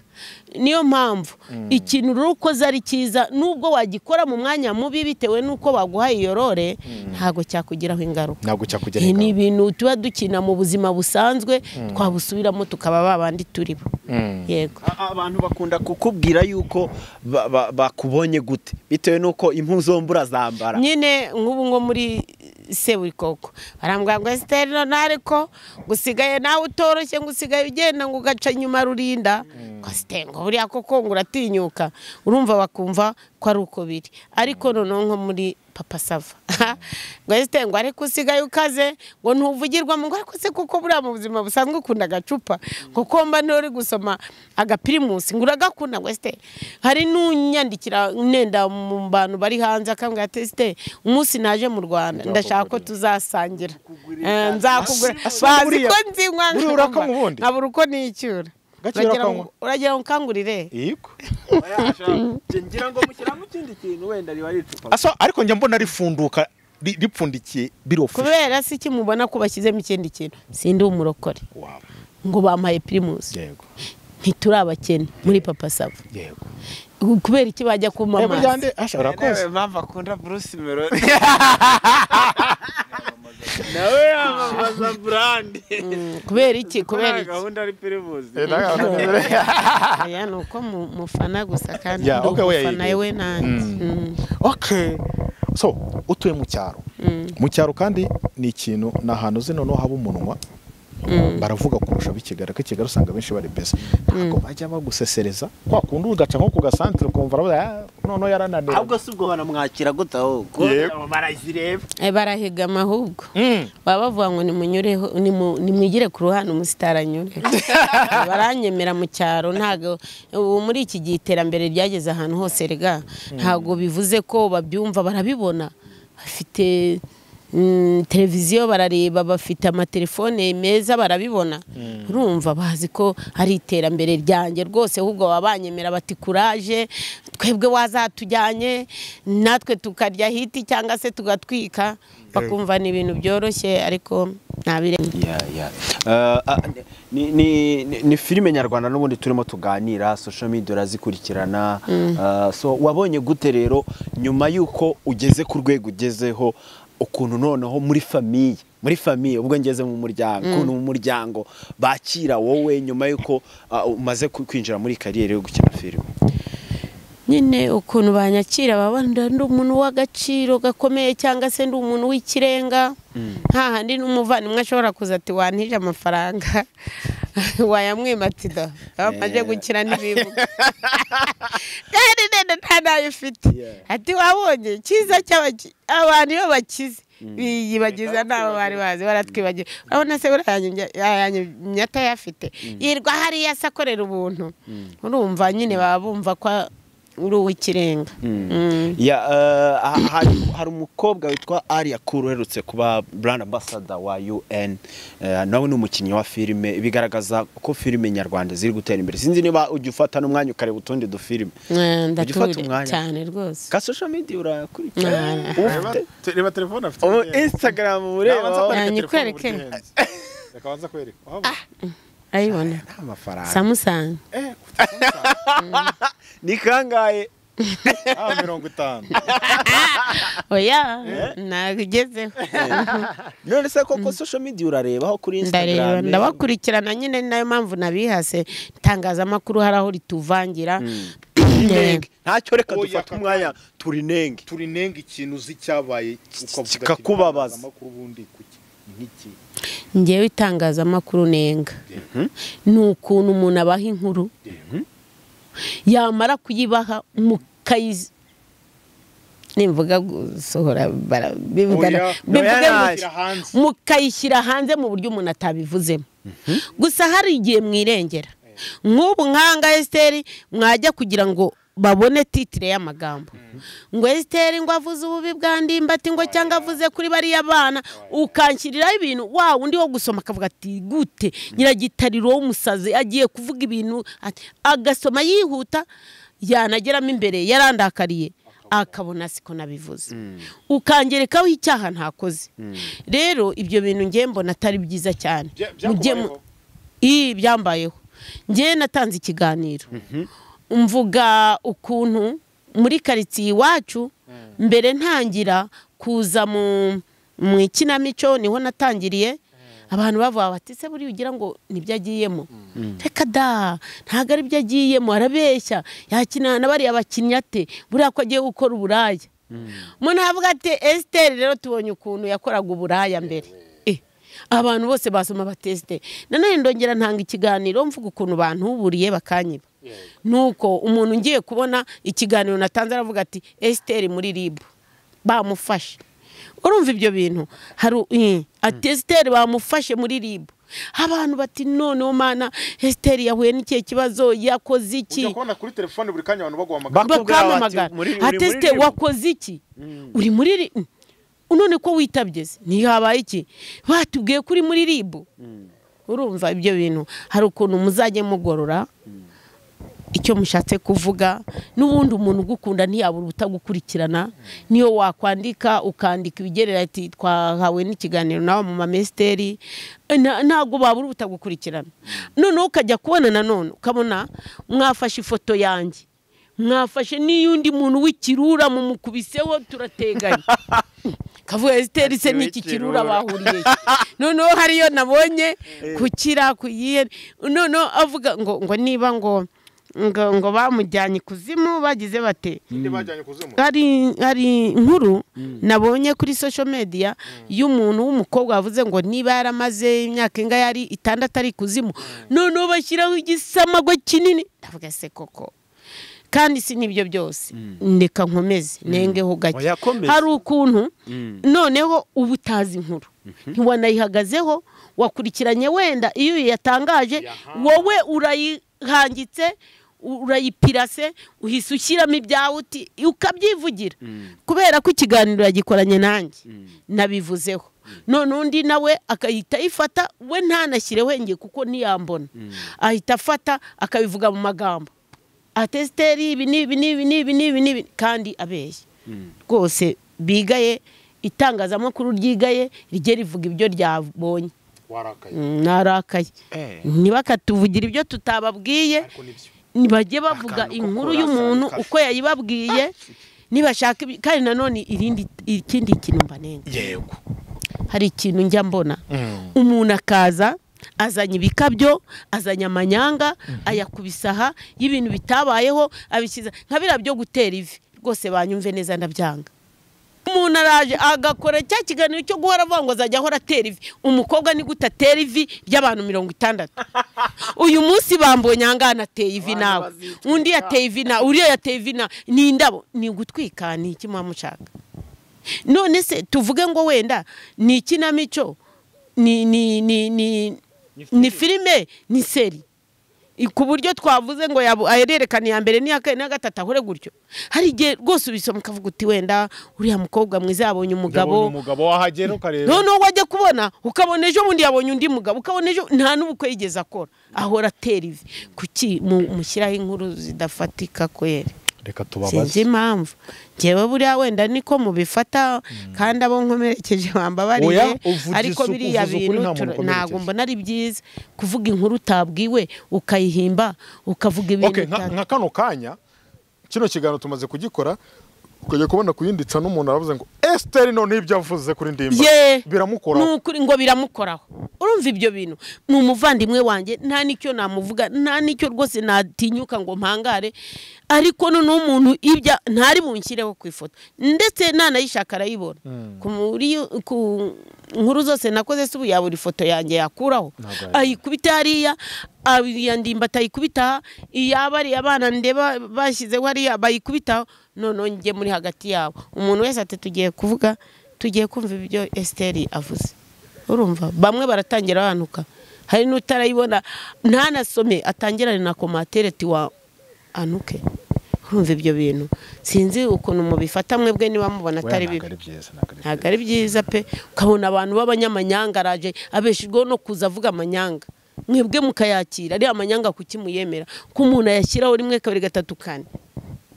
niyo mpamvu ikintu rero ukoze ari cyiza nubwo wagikora mu mwanya mubi bitewe n'uko baguhaye iyo rore ntabwo cyakugiraho ingaruka ntabwo cyakugera Eh, ni ingaruka. ibintu tuba dukina mu buzima busanzwe twabusubiramo tukaba babandi turi bo Mm. yego A- abantu bakunda kukubwira yuko ba- ba- bakubonye gute bitewe n'uko impu zombi urazambara nyine nk'ubu nko muri seburikoko barambwira ngo esiteri none ariko gusigaye nawe utoroshye ngo usigaye ugenda ngo ugaca nyuma rurinda ngo esiteri ngo buriya koko ngo uratinyuka urumva bakumva ko ari uko biri ariko noneho nko muri papa sava ngo esiteri ngo ariko usigaye ukaze ngo ntuvugirwamo ngo ariko se kuko buriya mu buzima busanzwe ukunda agacupa ngo komba niyo uri gusoma agapirimusi ngo uragakunda ngo esiteri hari n'unyandikira nenda mu bantu bari hanze akambwira ati esiteri umunsi naje mu rwanda ndashaka ko tuzasangira Eh, nzakugura Asa- asa bazi n'uriya- ko nzinywa buriya urakanywa ubundi? nkabura uko nicyura Gake Uragira urakanywa? ngo- uragira ngo ukangurire yego ngira ngo mushyiramo ikindi kintu wenda riba ari icupa Aso, ariko njya mbona rifunduka ri- ripfundikiye birofi kubera si iki mubona ko bashyizemo ikindi kintu sindi umurokore Waba. ngo bampaye pirimusi yego ntituri abakene muri papa sava yego kubera iki bajya kuma Eh, burya amazi nde- Asha, urakoze impamvu akunda bruce melody nawe yamamaza burandi Mm, kubera iki kubera kubera iki gahunda ari pirimusi aya ni uko mu- mufana gusa kandi Yeah, ndi okay, we are umufana eager. we nanjye Mm, okay so utuye mu cyaro mm, mu cyaro kandi ni ikintu ni ahantu uzi noneho haba umunwa mm. baravuga kurusha ab'ikigara ko ikigara usanga benshi bari beza ntabwo bajya bagusesereza kwa kundi ugaca nko ku gasantere ukumva baravuga "Ah, noneho yarananiwe ahubwo si ubwo banamwakira gute ahubwo Yego. barazireba Eh, barahigama ahubwo Mm. baba bavuga ngo nimunyureho nimu- nimwigire ku ruhande umusitari baranyemera mu cyaro ntabwo ubu muri iki gihe iterambere ryageze ahantu hose rega ntabwo bivuze ko babyumva barabibona bafite mm, televiziyo barareba bafite amatelefone meza barabibona urumva bazi ko ari iterambere ryanjye rwose ahubwo babanyemera bati kuraje twebwe wazatujyanye natwe tukarya hiti cyangwa se tugatwika bakumva ni ibintu byoroshye ariko ntabirenge Ya, ya. Eh, ah, ni, ni, ni, ni filime nyarwanda n'ubundi turimo tuganira social media urazikurikirana Eh, so wabonye gute rero nyuma y'uko ugeze ku rwego ugezeho ukuntu noneho muri famiye muri famiye ubwo ngeze mu muryango ukuntu mu muryango bakira wowe nyuma y'uko ah, umaze ku- kwinjira muri kariyeri yo gukina filime nyine ukuntu banyakira baba ndi umuntu w'agaciro gakomeye cyangwa se ndi umuntu w'ikirenga nta handi n'umuvandimwe ashobora kuza ati wantije amafaranga wayamwima ati da amaze gukira n'ibibuga kandi nenda nta nayo ufite Yeah. ati wabonye cyiza cy'abaki abantu iyo bakize biyibagiza nabo bari bazi baratwibagiwe urabona se buriya yanyu- yanyumye atayafite yirwa hariya se akorera ubuntu urumva nyine baba bumva ko uri uw'ikirenga Mm. Ya, eh, ha- hari, hari umukobwa witwa Aria Cool uherutse kuba brand ambassador wa UN eh, nawe ni umukinnyi wa filime bigaragaza ko filime nyarwanda ziri gutera imbere sinzi niba ujya ufata n'umwanya ukareba utundi dufilime Eh, ufata ndatuje umwanya? cyane rwose ka social media urakurikira Nah. Uba Reba- ufite te- reba telefone afite ubu ubugenzi. instagram Nabanza ureba kwereka Nanjye telefone kwereke. ubugenzi. Reka banza kwereka. Waba- arayibona amafaranga samusanga Eh, ufite amafaranga? ni kangahe Ah, mirongo itanu oya nabigezeho none se koko social media urarebaho kuri ndareba instagram ndabakurikirana nyine ni nayo mpamvu nabihase itangazamakuru hari aho rituvangira Eh, Turinenge. ntacyo reka Oya, dufate kaka. umwanya turinenge turi nenga ikintu uzi cyabaye ukavuga ati, Kikakubabaza. "Itangazamakuru ubundi kuki?" Ni nk'iki? njyewe itangazamakuru nenga ni ukuntu umuntu abaha inkuru yamara kuyibaha mukayizi nimvuga gusohora bara- bivuga Oya, bivuge oya, gutya. Shyira hanze. mukayishyira hanze mu buryo umuntu atabivuzemo gusa hari igihe mwirengera nk'ubu nkanga esiteri mwajya kugira ngo babone titire y'amagambo ngo esiteri ngo avuze ububi bwa ndimbati ngo cyangwa avuze kuri bariya bana ukanshyiriraho ibintu wa undi wo gusoma akavuga ati gute nyiragitariro w'umusazi agiye kuvuga ibintu ati- agasoma yihuta yanageramo imbere yarandakariye akabona siko nabivuze ukangerekaho icyaha ntakoze rero ibyo bintu ngiye mbona atari byiza cyane Bya- Mujye mu- byakubayeho? Ii, byambayeho ngewe natanze ikiganiro mvuga ukuntu muri karitsiye iwacu mbere ntangira kuza mu mu ikinamico niho natangiriye abantu bavuga bati se buriya ugira ngo nibyo agiyemo reka da ntabwo ari byo agiyemo arabeshya yakina na bariya bakinnyi ate buriya ko agiye gukora uburaya umuntu aravuga ati esiteri rero tubonye ukuntu yakoraga uburaya mbere Eh, abantu bose basoma batesite nanone ndongera ntanga ikiganiro mvuga ukuntu bantu buriye bakanyiba nuko umuntu ngiye kubona ikiganiro natanze aravuga ati esiteri muri ribu bamufashe urumva ibyo bintu hari eh, ati esiteri bamufashe muri ribu abantu bati noneho mana esiteri yahuye n'ikihe kibazo yakoze iki Ujya kubona kuri telefone buri kanya abantu baguhamagara Bakubwira bati, bakamamagara "Muri- uri muri atesite Libu?" wakoze iki uri muri ri- none ko witabye se ntihabaye iki batubwiye ko uri muri ribu urumva ibyo bintu hari ukuntu muzajye mugorora icyo mushatse kuvuga n'ubundi umuntu ugukunda ntiyabura ubutagukurikirana niyo wakwandika ukandika ibigerera ati twahawe n'ikiganiro nawe mu mamesiteri Eh, na- ntabwo babura ubutagukurikirana noneho ukajya kubona nanone ukabona mwafashe ifoto yanjye mwafashe n'iy'undi muntu w'ikirura mumukubiseho turateganya kavuga esiteri se n'iki kirura bahuriye he?" noneho hariyo nabonye kukira kuyiye noneho avuga ngo ngo niba ngo ngo, ngo bamujyanye ikuzimu bagize bate Indi bajyanye kuzimu. hari hari inkuru nabonye kuri social media y'umuntu w'umukobwa wavuze ngo niba yaramaze imyaka inga yari itandatu ari kuzimu noneho bashyiraho igisamagwe kinini ndavuga se koko kandi si n'ibyo byose ndeka nkomeze nengeho gake Oya, komeza. hari ukuntu noneho uba utazi inkuru ntiwanayihagazeho wakurikiranye wenda iyo yatangaje wowe urayihangitse urayipirase uhise ushyiramo ibyawe uti ukabyivugira kubera ko ikiganiro yagikoranye nanjye nabivuzeho none undi nawe agahita ayifata we ntanashyire wenge kuko ntiyambona ahita afata akabivuga mu magambo atesiteri ibi n'ibi n'ibi n'ibi n'ibi n'ibi kandi abeshya rwose bigaye itangazamakuru ryigaye rijye rivuga ibyo ryabonye warakaye Mm, narakaye ntibakatuvugira ibyo tutababwiye ariko nibyo bajye bavuga inkuru y'umuntu uko yayibabwiye nibashaka ibi- kandi nanone irindi ikindi kintu mbanenga yego hari ikintu njya mbona umuntu akaza azanye ibikabyo azanye amanyanga ayakubisa aha y'ibintu bitabayeho abishyize nka biriya byo gutera ivi rwose banyumve neza ndabyanga umuntu araje agakora cya kiganiro cyo guhora avuga ngo azajya ahora atera ivi umukobwa ni gute atera ivi ry'abantu mirongo itandatu uyu munsi bambonye ahangaha ateye ivi Abantu nawe bazitwika. undi yateye ivi nawe uriya yateye ivi nawe ni indabo ni ugutwika ni iki muba mushaka none se tuvuge ngo wenda ni ikinamico ni ni ni ni ni filime ni seri I- ku buryo twavuze ngo yabu- ahererekana iya mbere n'iya kane n'iya gatatu ahore gutyo hari igihe rwose ubisoma ukavuga uti wenda uriya mukobwa mwiza yabonye Yabonye umugabo umugabo wahagera ukareba noneho wajya kubona ukabona ejo bundi yabonye undi mugabo ukabona ejo nta n'ubukwe yigeze akora ahora atera ivi kuki mu- mushyiraho inkuru zidafatika kweri reka sinzi tubabaze impamvu njyewe buriya wenda niko mubifata kandi abo nkomerekeje Oya, bambabariye uvugisha ariko uku- biriya uvuze ukuri bintu nta muntu tura- ukomerekeje. ntabwo mbona ari byiza kuvuga inkuru utabwiwe ukayihimba ukavuga ibintu Okay, nka uta- nka kano kanya kino kiganiro tumaze kugikora ukajya kubona kuyinditsa n'umuntu aravuze ngo esiteri none ibyo avuze kuri ndimba Ye! biramukoraho Ni ukuri ngo biramukoraho urumva ibyo bintu ni umuvandimwe wanjye nta n'icyo namuvuga nta n'icyo rwose natinyuka ngo mpangare ariko noneho umuntu ibya ntari bunshyireho ku ifoto ndetse nanayishaka arayibona Ku muri- ku nkuru zose nakoze se ubu yabura ifoto yanjye yakuraho Ntabwo yayibona. ayikubita hariya iya ndimba atayikubita aha, iya bariya abana ndeba bashyizeho hariya bayikubitaho noneho njye muri hagati yabo umuntu wese ati tugiye kuvuga tugiye kumva ibyo esiteri avuze urumva bamwe baratangira banuka hari n'utarayibona ntanasome atangirane na komatere ati wa anuke urumva ibyo bintu sinzi ukuntu mubifata mwebwe niba mubona Oya, atari ntabwo bibi ari byiza ntabwo ari ntabwo ari byiza pe ukabona abantu b'abanyamanyanga araje abeshejweho no kuza avuga amanyanga mwebwe mukayakira ariya manyanga kuki muyemera ko umuntu ayashyiraho rimwe kabiri gatatu kane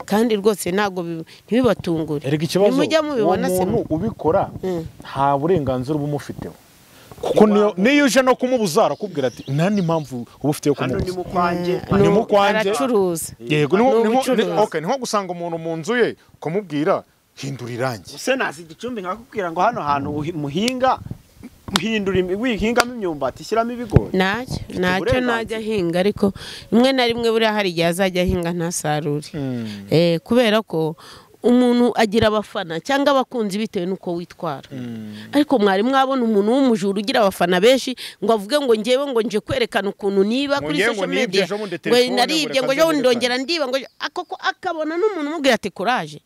kandi rwose ntabwo bi- ntibibatungure erega ikibazo nimujya uwo mubibona se muntu ubikora Mm. nta burenganzira uba umufiteho kuko niyo- niyo uje no kumubuza arakubwira ati nta n'impamvu uba ufite yo hano ni kumubuza mu kwanjye Eh, ni nu- mu kwanjye. aracuruza yego ni nko- Ni ni nko- ni- ubucuruzi. okay, ni nko gusanga umuntu mu nzu ye ukamubwira hindura irangi se nasi igicumbi nkakubwira ngo hano hantu uhi- muhinga muhindura imi- wihingamo imyumbati ishyiramo ibigori ntacyo ntacyo uburenganzira. najya ahinga ariko rimwe na rimwe buriya hari igihe azajya ahinga ntasarure Eh, kubera ko umuntu agira abafana cyangwa abakunzi bitewe n'uko witwara ariko mwari mwabona umuntu w'umujura ugira abafana benshi ngo avuge ngo njyewe ngo nje kwerekana ukuntu niba Ngo kuri njyewe ngo social nibye media ejo bundi ngo telefone, naribye ngo ngo reka ejo bundi nzirikane. ndongera ndiba ngo ejo- akoko akabona n'umuntu umubwira ati kuraje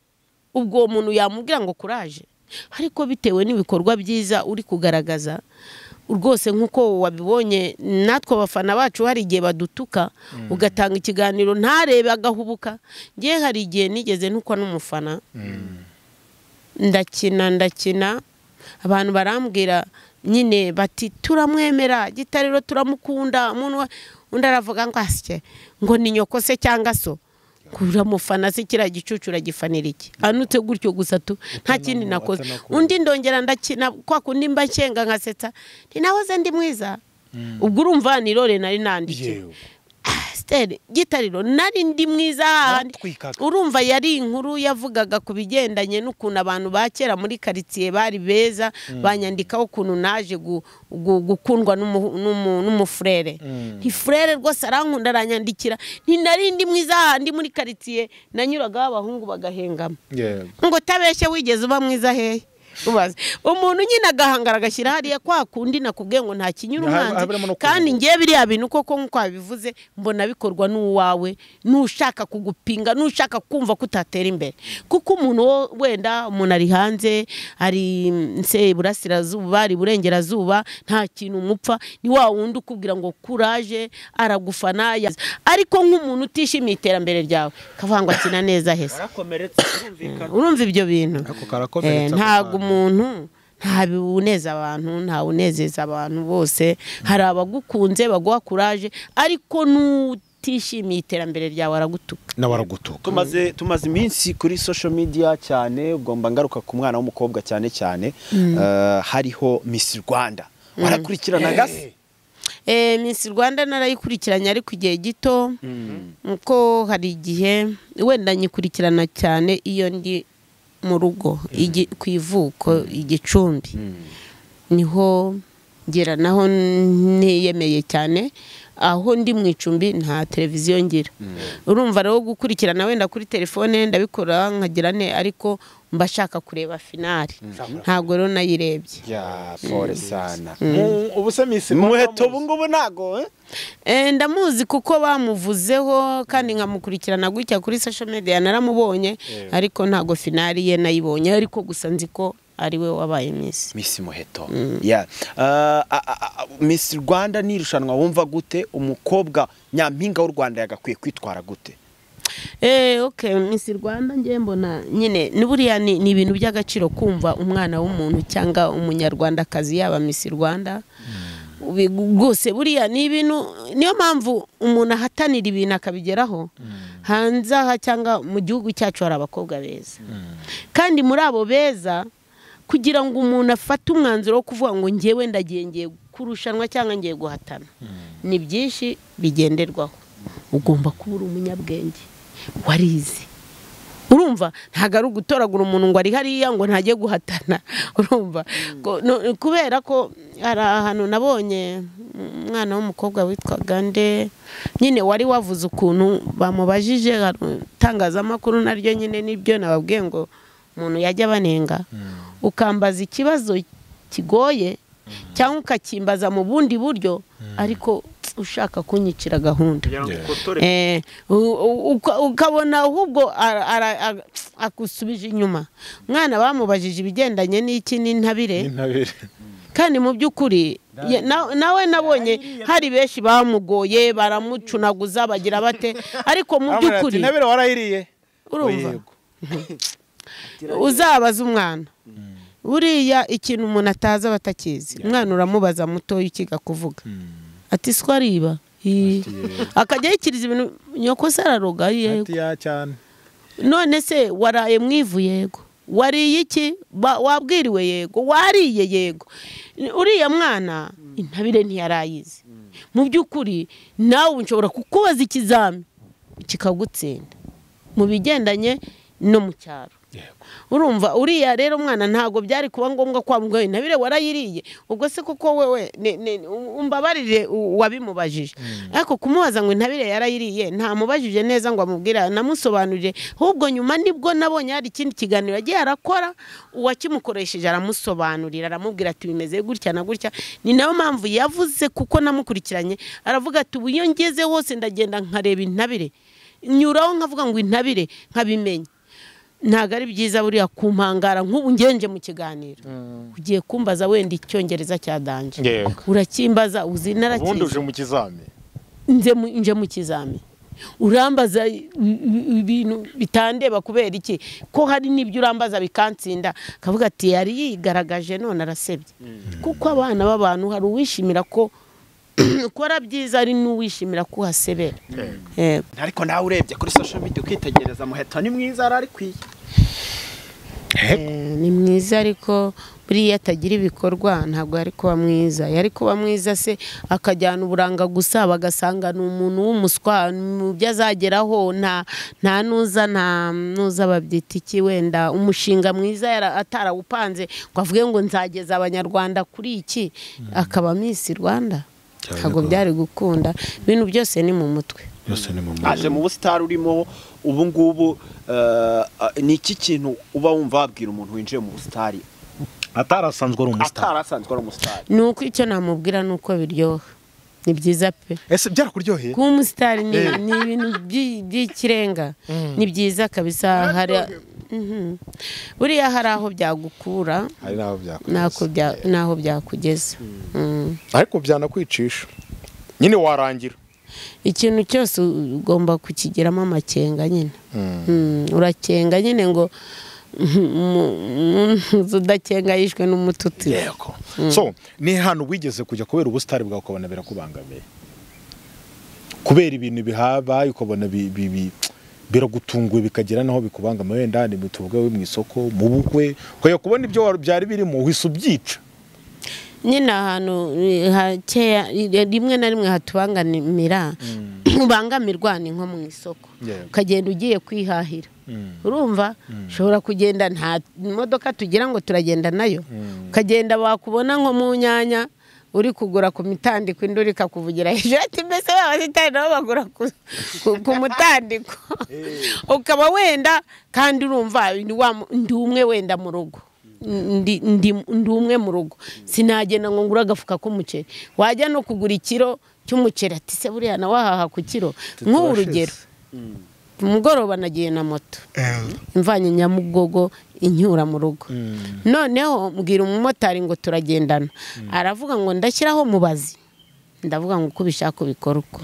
ubwo uwo muntu yamubwira ngo kuraje ariko bitewe n'ibikorwa byiza uri kugaragaza rwose nk'uko wabibonye natwe abafana bacu hari igihe badutuka ugatanga ikiganiro ntarebe agahubuka ngewe hari igihe nigeze ntukwa n'umufana ndakina ndakina abantu barambwira nyine bati turamwemera gitariro turamukunda umuntu wa- undi aravuga ngo asye ngo ni nyoko se cyangwa so kuramufana se kiriya gicucu uragifanira iki anutse gutyo gusa tu nta kindi nakoze atanakunda. undi ndongera ndakina kwa kundi mba nshyenga nkasetsa ntinahoze ndi mwiza ubwo urumva nirore nari nandikiwe yewe Steri gitariro nari ndi mwiza hahandi Baratwikaga. urumva yari inkuru yavugaga ku bigendanye n'ukuntu abantu ba kera muri karitsiye bari beza banyandikaho ukuntu naje gu- gu- gukundwa n'umu- n'umu- n'umufurere ntifurere rwose arankunda aranyandikira ntinari ndi mwiza hahandi muri karitsiye nanyuragaho abahungu bagahengama yego ngo utabeshye wigeze uba mwiza hehe ubaze umuntu nyine agahangara agashyira hariya kwa kundi nakubwiye ngo nta kinyura Haba- umwanzi habamo no kuvuga. kandi ngewe biriya bintu koko nk'uko wabivuze mbona bikorwa n'uwawe n'ushaka kugupinga n'ushaka kumva ko utatera imbere kuko umuntu wo- wenda umuntu ari hanze ari mm, se iburasirazuba ari iburengerazuba nta kintu umupfa ni wa wundi ukubwira ngo kuraje aragufana yaza. ariko nk'umuntu utishimiye iterambere ryawe akavuga ngo akina neza hese karakomeretse birumvikana urumva ibyo bintu Ako karakomeretsa Eh, ntabwo ako umuntu nta buneza abantu nta unezeza abantu bose hari abagukunze baguha kuraje ariko n'utishimiye iterambere ryawe aragutuka nawe aragutuka tumaze tumaze iminsi kuri social media cyane ubwo mba ngaruka ku mwana w'umukobwa cyane cyane eh, hariho Miss Rwanda warakurikiranaga se Eh, Miss Rwanda narayikurikiranye ariko igihe gito kuko hari igihe wenda nyikurikirana cyane iyo ndi mu rugo igi- ku ivuko igicumbi niho ngera naho niyemeye cyane aho ndi mu icumbi nta televiziyo ngira urumva rero gukurikirana wenda kuri telefone ndabikora nkagira ne ariko mba shaka kureba finari ntabwo rero nayirebye ya fore sana Mu- ubu se Miss Rwanda umuheto muzi? ubu ngubu ntago eh? Eh, ndamuzi kuko bamuvuzeho kandi nkamukurikirana gutya kuri social media naramubonye ariko ntabwo finari ye nayibonye ariko gusa nzi ko ari we wabaye misi Miss Muheto yeah. Uh, a- a- a- Miss Rwanda ni irushanwa wumva gute umukobwa nyampinga w'u Rwanda yagakwiye kwitwara gute Eh, okay misi rwanda ngiye mbona nyine ni buriya ni ni ibintu by'agaciro kumva umwana w'umuntu cyangwa umunyarwandakazi yaba misi rwanda Ubi- rwose buriya ni ibintu niyo mpamvu umuntu ahatanira ibintu akabigeraho hanze aha cyangwa mu gihugu cyacu hari abakobwa beza kandi muri abo beza kugira ngo umuntu afate umwanzuro wo kuvuga ngo ngewe ndagiye ngiye kurushanwa cyangwa ngiye guhatana ni byinshi bigenderwaho ugomba kuba uri umunyabwenge warize urumva ntabwo ari ugutoragura umuntu ngo ari hariya ngo ntajye guhatana urumva Ko- no- kubera ko hari ahantu nabonye umwana w'umukobwa witwaga nde nyine wari wavuze ukuntu bamubajije hari itangazamakuru naryo nyine nibyo nababwiye ngo umuntu yajya banenga ukambaza ikibazo kigoye cyangwa ukakimbaza mu bundi buryo ariko ushaka kunyicira gahunda kugira ngo ukotore Eh, u- u- uka- ukabona ahubwo ara- ara- aga- agusubije inyuma mwana bamubajije ibigendanye n'iki n'intabire Intabire. kandi mu by'ukuri ye- na- nawe nabonye hari benshi bamugoye baramucunaguza bagira bate ariko mu Bamubwira ati, by'ukuri "Intabire warayiriye urumva Yego. uzabaza umwana buriya ikintu umuntu ataza batakizi umwana uramubaza mutoya ukiga kuvuga ati siko ariba Ii. akajya yikiriza ibintu nyoko se araroga yego Ati, "Ya, cyane none se waraye mwivu yego wariye iki Ba- wabwiriwe yego wariye yego uriya mwana intabire ntiyarayizi mu by'ukuri nawe nshobora kukubaza ikizami kikagutsinda mu bigendanye no mu cyaro urumva uriya rero mwana ntabwo byari kuba ngombwa ko wamubwira intabire warayiriye ubwo se koko wewe ne- ne- umbabarire u- wabimubajije ariko kumubaza ngo intabire yarayiriye ntamubajije neza ngo amubwire anamusobanurire ahubwo nyuma nibwo nabonye hari ikindi kiganiro yagiye arakora uwakimukoresheje aramusobanurira aramubwira ati bimeze gutya na gutya ni nayo mpamvu yavuze kuko namukurikiranye aravuga ati ubu iyo ngeze hose ndagenda nkareba intabire nyuraho nkavuga ngo intabire nkabimenya ntabwo ari byiza buriya kumpangara nk'ubu ngenje mu kiganiro ugiye kumbaza wenda icyongereza cya danje Yego. urakimbaza uzi ubundi uje narakizi mu kizami nze mu- nje mu kizami urambaza i- i- ibintu bitandeba kubera iki ko hari n'ibyo urambaza bikansinda akavuga ati yari yigaragaje none arasebye kuko abana b'abantu hari uwishimira ko ukora byiza ari n'uwishimira ko uhasebera Yego. ariko nawe urebye kuri social media ukitegereza muheto ni mwiza ararikwiye Eh, ni mwiza ariko buriya atagira ibikorwa ntabwo yari kuba mwiza yari kuba mwiza se akajyana uburanga gusa bagasanga ni umuntu w'umuswa mu byo azageraho nta nta nuza nta nuza babyita iki wenda umushinga mwiza yara- atarawupanze ngo avuge ngo nzageza abanyarwanda kuri iki akaba misi rwanda ntabwo byari gukunda ibintu byose ni mu mutwe yose ni mu aje mu busitani urimo ubu ngubu uh, uh, ni iki kintu uba wumva wabwira umuntu winjiye mu busitani atarasanzwe ari umusitari atari asanzwe ari umusitari ni uko icyo namubwira ni uko biryoha ni byiza pe ese byarakuryoheye kuba umusitari ni ni ibintu byi- by'ikirenga ni byiza kabisa hari Mhm. buriya hari aho byagukura hari n'aho byakugeza. n'ako bya- n'aho byakugeza Mm. ariko byanakwicisha nyine warangira ikintu cyose ugomba kukigiramo amakenga nyine Mm, urakenga nyine ngo udakenga yishwe n'umututu yego so ni hantu wigeze kujya kubera ubusitari bwawe ukabona birakubangamiye kubera ibintu bihabaye ukabona bi- bi- bi- biragutunguye bikagira naho bikubangamiye wenda ni mu tuvuge mu isoko mu bukwe ukajya kubona ibyo wari- byari birimo uhise ubyica nyine ahantu eh, hakeya eh, rimwe na rimwe hatubangamira ubangamirwa ni nko mu isoko Yeah. ukagenda ugiye kwihahira urumva ushobora kugenda nta modoka tugira ngo turagenda nayo ukagenda bakubona nko mu nyanya uri kugura ku mitandiko indi uri ikakuvugira hejuru ati mbese ba basitani nabo bagura ku- ku- ku mutandiko ukaba wenda kandi urumva ni wa mu- ndi umwe wenda mu rugo ndi ndi ndi umwe mu rugo sinagenda ngo ngure agafuka k'umuceri wajya no kugura ikiro cy'umuceri ati se buriya nawe ahaha ku kiro nk'ubu urugero ku mugoroba nagiye na moto imvanye nyamugogo inyura mu rugo noneho mbwira umumotari ngo turagendana aravuga ngo ndashyiraho mubazi ndavuga ngo uko ubishaka ubikora uko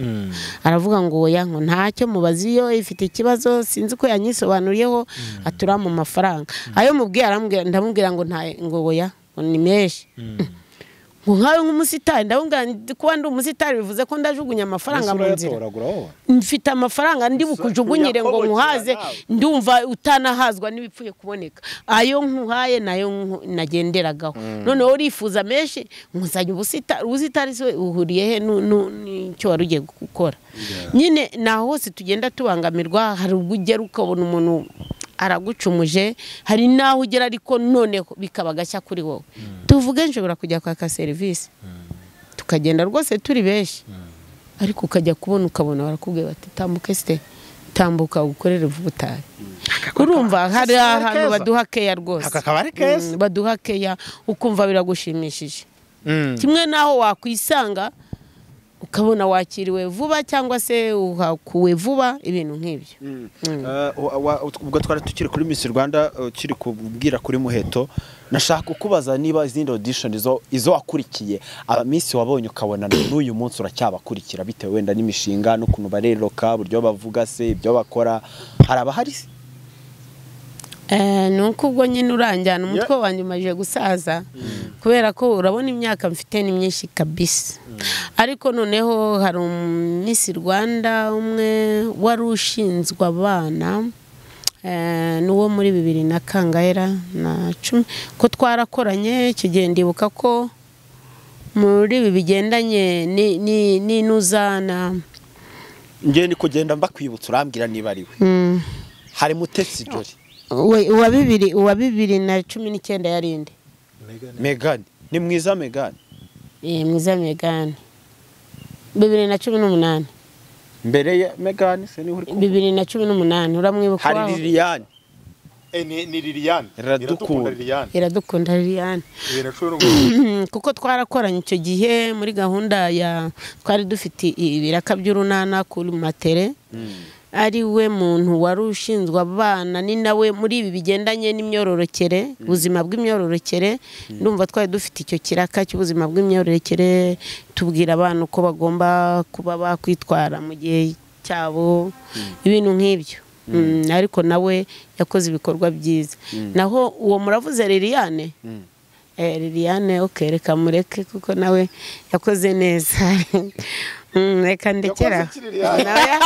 aravuga ngo oya ngo ntacyo mubazi yo ifite ikibazo sinzi ko yanyisobanuriyeho atura mu mafaranga ayo mubwiye arambwira ndamubwira ngo nta ngo oya ngo ni menshi ngo nkawe nk'umusitari ndabona kuba ndi umusitari bivuze ko ndajugunya amafaranga mu nzira urayatoragura wowe mfite amafaranga ndi bukujugunyire ngo muhaze ndumva utanahazwa n'ibipfuye kuboneka ayo nkuhaye nayo nku- nagenderagaho noneho urifuza menshi nkuzanye ubusitari ubusitari se uhuriye he nu- nu- n'icyo wari ugiye gukora nyine naho hose tugenda tubangamirwa hari ubwo ugera ukabona umuntu aragucumuje hari n'aho ugera ariko noneho bikaba agashya kuri wowe tuvuge nshobora kujya kwaka serivisi tukagenda rwose turi benshi ariko ukajya kubona ukabona barakubwira bati tambuke site tambuka ukorere ubutayi urumva hari ahantu baduha keya rwose Aka kabari keza. Mm, baduha keya ukumva biragushimishije kimwe n'aho wakwisanga ukabona wakiriwe vuba cyangwa se uhakuwe vuba ibintu nk'ibyo Eh, wa- wa- ubwo twari tukiri kuri Miss Rwanda eh, ukiri kubwira kuri muheto nashaka kukubaza niba izindi audition izo izo wakurikiye abamisi wabonye ukabona na n'uyu munsi uracyabakurikira bitewe wenda n'imishinga n'ukuntu bareroka uburyo bavuga se ibyo bakora haraba hari Eh, ni uko ubwo nyine uranjyana umutwe wanjye umajije gusaza kubera ko urabona imyaka mfite ni myinshi kabisa ariko noneho hari umisi rwanda umwe wari ushinzwe abana eh, n'uwo muri bibiri na kangaera na cumi ko twarakoranye icyo gihe ndibuka ko muri ibi bigendanye ni- ni- n'inuzana ngewe ni kugenda mbakwibutsa urambwira niba ari we Mm. hari mutetsi jori We- uwa bibiri- uwa bibiri na cumi n'icyenda yarinde Megan ni mwiza Megan Eh, mwiza megani bibiri na cumi n'umunani mbere ya Megan se niho uri kumva? bibiri na cumi n'umunani uramwibuka hari waho? Liliane ni ni liliyani Iradukunda. liliyani iradukunda liliane bibiri na cumi n'umunani kuko twarakoranye icyo gihe muri gahunda ya twari dufite i- ibiraka by'urunana kuri matere ari we muntu wari ushinzwe abana ni nawe muri ibi bigendanye n'imyororokere ubuzima bw'imyororokere ndumva twari dufite icyo kiraka cy'ubuzima bw'imyororokere tubwira abana uko bagomba kuba bakwitwara mu gihe cyabo ibintu nk'ibyo Mm, ariko nawe yakoze ibikorwa byiza naho uwo muravuze liliane Eh, Liliane ok reka mureke kuko nawe yakoze neza Mm, reka ndekera Nawe-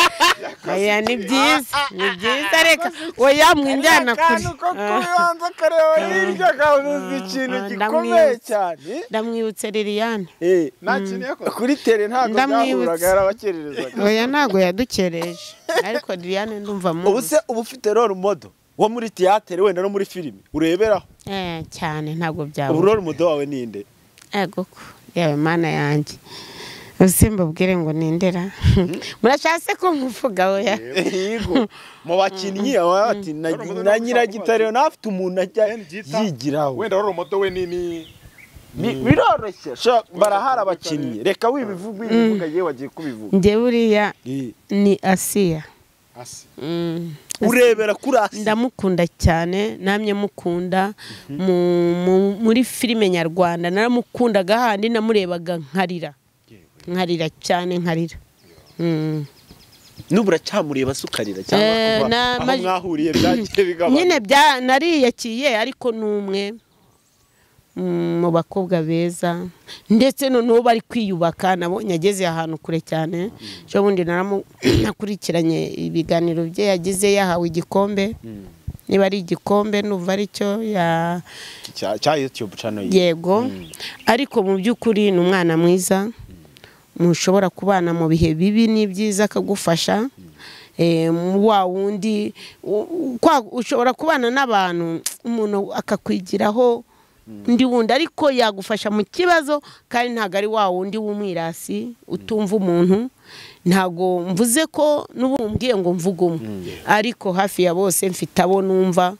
oya ni byiza ni byiza reka oya mwinjyana kure ko kubanza akareba hirya akavuza ikintu Ah, gikomeye ndamwibutsa. cyane ndamwibutse Liliane Eh, nta kintu yakoze kuri tere ntabwo Ndamwibutsa. byahuraga yarabakererezaga oya ntago yadukereje ariko Liliane ndumva ubu muzi se uba ufite role model wo muri theatre wenda no muri filime ureberaho Eh, cyane ntabwo ubu byabura role model wawe ninde egoko yewe mana yanjye ubuse mbabwire ngo nindera murashatse ko mvuga oya yego mu bakinnyi aba ati na na nyiragitare nawe afite umuntu ajya yigiraho wenda wari umuto we ni ni Ni- biroroshye sha- barahari abakinnyi reka wibivuga wibivuga yewe wagiye kubivuga njye buriya Eh, ni asiya asi Mm. urebera kuri asi ndamukunda cyane namye mukunda mu- mu- muri filime nyarwanda naramukundaga handi namurebaga nkarira nkarira cyane nkarira Mm. n'ubu uracyamureba se ukarira cyangwa Eh, kuva na- aho ma- mwahuriye byagiye bigabanuka nyine bya nariyakiye ariko ni umwe mm, mu bakobwa beza ndetse noneho bari kwiyubaka nabonye ageze ahantu kure cyane ejo bundi naramu- nakurikiranye ibiganiro bye yagize yahawe igikombe niba ari igikombe numva ari cyo ya Cya- cya youtube channel ye yego ariko mu by'ukuri ni umwana mwiza mushobora kubana mu bihe bibi n'ibyiza akagufasha Eh, wa wundi u- u- kwa- ushobora kubana n'abantu umuntu akakwigiraho undi wundi ariko yagufasha mu kibazo kandi ntabwo ari wa wundi w'umwirasi utumva umuntu ntabwo mvuze ko n'ubu mbwiye ngo mvuge umwe ariko hafi ya bose mfite abo numva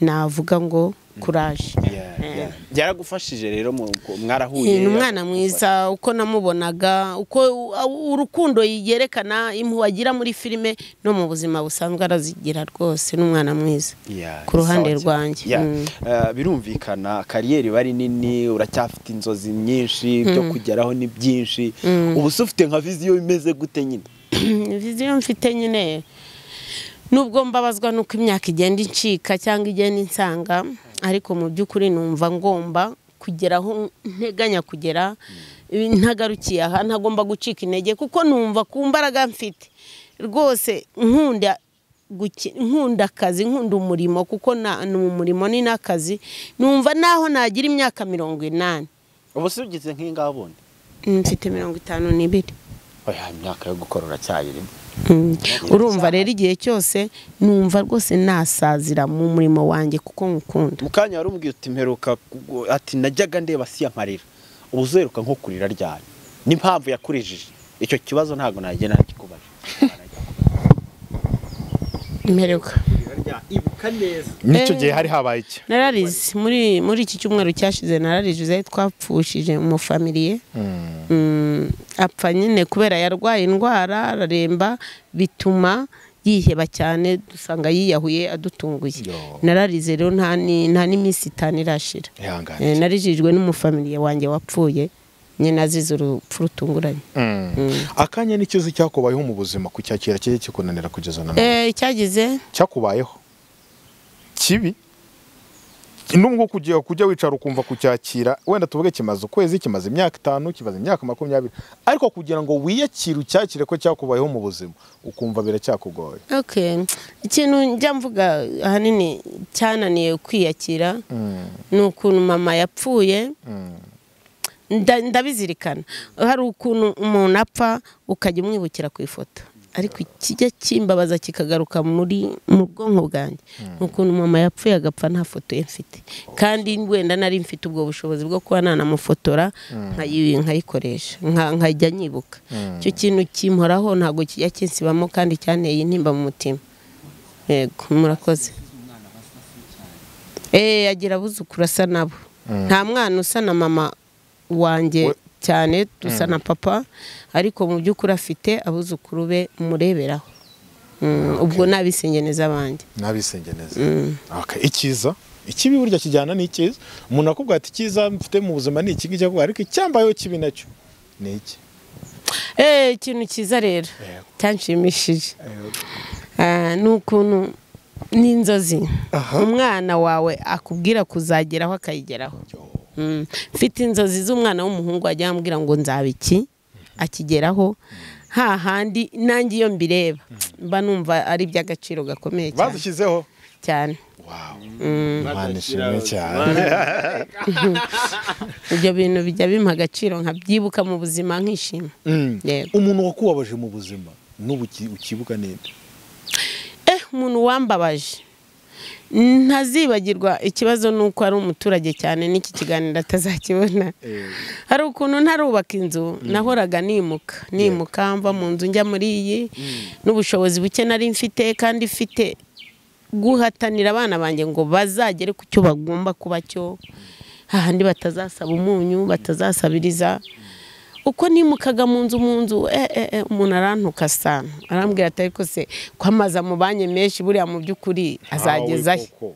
navuga ngo kuraje Yeah, yeah. byaragufashije rero mu- ku- mwarahuye ni umwana mwiza uko namubonaga uko u- urukundo yerekana impuhwe agira muri filime no mu buzima busanzwe arazigira rwose ni umwana mwiza Yeah, ku ruhande sawa cyane. rwanjye. Yeah. Mm. Eh, birumvikana kariyeri iba ari nini uracyafite inzozi nyinshi byo kugeraho ni byinshi ubu se ufite nka viziyo imeze gute nyine viziyo mfite nyine nubwo mbabazwa n'uko imyaka igenda incika cyangwa igenda insanga ariko mu by'ukuri numva ngomba kugera aho nteganya kugera ntagarukiye aha ntagomba gucika intege kuko numva ku mbaraga mfite rwose nkunda guki- nkunda akazi nkunda umurimo kuko na- ni umurimo ni n'akazi numva naho nagira imyaka mirongo inani ubu se ugize nk'ingabone mfite mirongo itanu n'ibiri oya imyaka yo gukora uracyayirimo Mm. urumva rero igihe cyose numva rwose nasazira mu murimo wanjye kuko nkukunda mu kanya wari umubwiye uti mperuka ku- ati najyaga ndeba si amarira ubu uzeruka nko kurira ryari n'impamvu yakurijije icyo kibazo ntabwo nagenda nakikubaje mperuka ibuka neza n'icyo Eh. gihe hari habaye iki nararize muri muri iki cyumweru cyashize nararize twapfushije umufamiliye Mm, apfa nyine kubera yarwaye indwara araremba bituma yiheba cyane dusanga yiyahuye adutunguye Yo. nararize rero nta ni- nta n'iminsi itanu irashira ihangane Eh, narijijwe n'umufamiliye wanjye wapfuye nyine azize urupfu rutunguranye akanya n'ikibazo cyakubayeho mu buzima kucyakira kijya kikunanira kugeza na none Eh, icyagize cyakubayeho kibi nubwo kujya kujya wicara ukumva kucyakira wenda tuvuge kimaze ukwezi kimaze imyaka itanu kimaze imyaka makumyabiri ariko kugira ngo wiyakire ucyakire ko cyakubayeho mu buzima ukumva biracyakugoye Okay. ikintu njya mvuga ahanini cyananiye kwiyakira ni ukuntu mama yapfuye nda- ndabizirikana hari ukuntu umuntu apfa ukajya umwibukira ku ifoto ariko ikijya kimbabaza kikagaruka muri mu bwonko bwanjye ni ukuntu mama yapfuye agapfa nta foto ye mfite kandi wenda nari mfite ubwo bushobozi bwo kuba nanamufotora nkayi- nkayikoresha nka- nkajya nyibuka icyo kintu kimporaho ntabwo kijya kinsibamo kandi cyanteye intimba mu mutima yego murakoze eee agira abuzukuru asa nabo nta mwana usa na mama wanjye We- cyane dusa na papa ariko mu by'ukuri afite abuzukuru be mureberaho Mm, ubwo nabisengeneza abanjye n'abisengeneza Okay, icyiza ikibi burya kijyana n'icyiza umuntu akubwira ati icyiza mfite mu buzima ni iki ngiki akubwira ariko icyambayeho kibi nacyo ni iki eee ikintu cyiza rero Yego. cyanshimishije Ah, ni ukuntu ni inzozi umwana wawe akubwira kuzageraho akayigeraho Mm. mfite inzozi z'umwana w'umuhungu wajya yambwira ngo nzaba iki akigeraho hahandi nanjye iyo mbireba mba numva ari iby'agaciro gakomeye cyane bazishyizeho cyane Wow. Imana ishimwe cyane ibyo bintu bijya bimpa agaciro nkabyibuka mu buzima nkishima Mm. Yego. umuntu wakubabaje mu buzima n'ubu uki- ukibuka neza eh umuntu wambabaje ntazibagirwa ikibazo ni uko ari umuturage cyane n'iki kiganiro atazakibona hari ukuntu ntarubaka inzu nahoraga nimuka nimuka mva mu nzu njya muri iyi n'ubushobozi buke nari mfite kandi mfite guhatanira abana banjye ngo bazagere ku cyo bagomba kuba cyo hahandi batazasaba umunyu batazasabiriza uko nimukaga mu nzu mu nzu eh, eh, eh, umuntu arantuka sana arambwira ati ariko se kwamaza mu banki menshi buriya mu by'ukuri azageza he koko.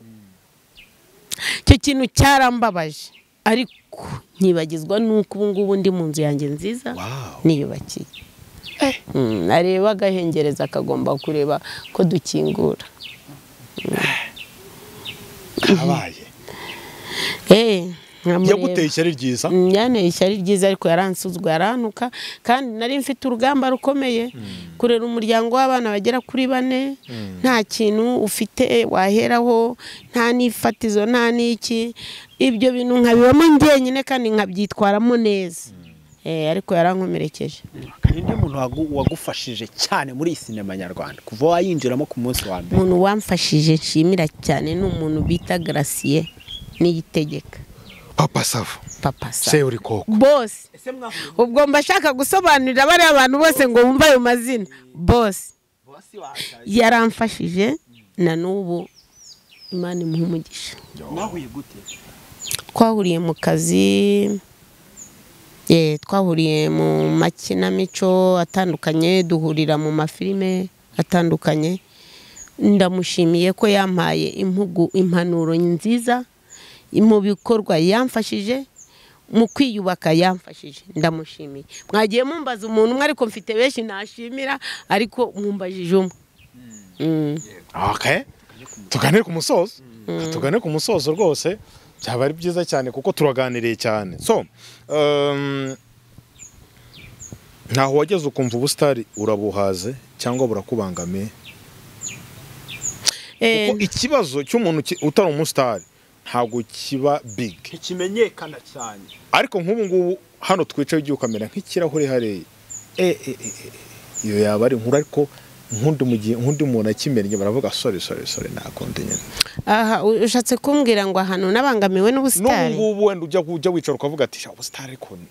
icyo kintu cyarambabaje ariko nkibagizwa n'uko ubu ngubu ndi mu nzu yanjye nziza Wow. niyubakiye Mm, areba agahengereza akagomba kureba ko dukingura kabaye Eh, nkamureba. yaguteye ishyari ryiza Mm, yanteye ishyari ryiza ariko yaransuzwe yarantuka kandi nari mfite urugamba rukomeye kurera umuryango w'abana bagera kuri bane nta kintu ufite waheraho nta n'ifatizo nta n'iki ibyo bintu nkabibamo njyenyine kandi nkabyitwaramo neza Eh, ariko yarankomerekeje ninde muntu wagu- wagufashije cyane muri iyi sinema nyarwanda kuva wayinjiramo ku munsi wa mbere umuntu wamfashije nshimira cyane ni umuntu bita garasiye niyitegeka papa sava papa sa se uri koko bose ese mwahuye ubwo mba shaka gusobanurira bariya abantu bose ngo bumve ayo mazina bose bose wahaye yaramfashije na n'ubu imana imuha umugisha mwahuye gute twahuriye mu kazi eh, twahuriye mu makinamico atandukanye duhurira mu mafilime atandukanye ndamushimiye ko yampaye impugu impanuro nziza mu bikorwa yamfashije mu kwiyubaka yamfashije ndamushimiye mwagiye mumbaza umuntu umwe ariko mfite benshi nashimira ariko mumbajije umwe Mm. okay. tuganire ku musozo tuganire ku musozo rwose byaba ari byiza cyane kuko turaganiriye cyane so um, ntaho wageze ukumva ubusitari urabuhaze cyangwa burakubangamiye Eh, kuko ikibazo cy'umuntu ki- utari umusitari ntabwo kiba big ntikimenyekana cyane ariko nk'ubu ngubu hano twicaye ugiye ukamera nk'ikirahure hariya e, e, e, e, iyo yaba ari inkuru ariko nk'undi mu gihe- nk'undi muntu akimennye baravuga sori sori sori nakonde nyine aha u- ushatse kumbwira ngo ahantu nabangamiwe n'ubu n'ubusitari ngubu wenda ujya ujya wicara ukavuga ati sha ubusitari ariko ni-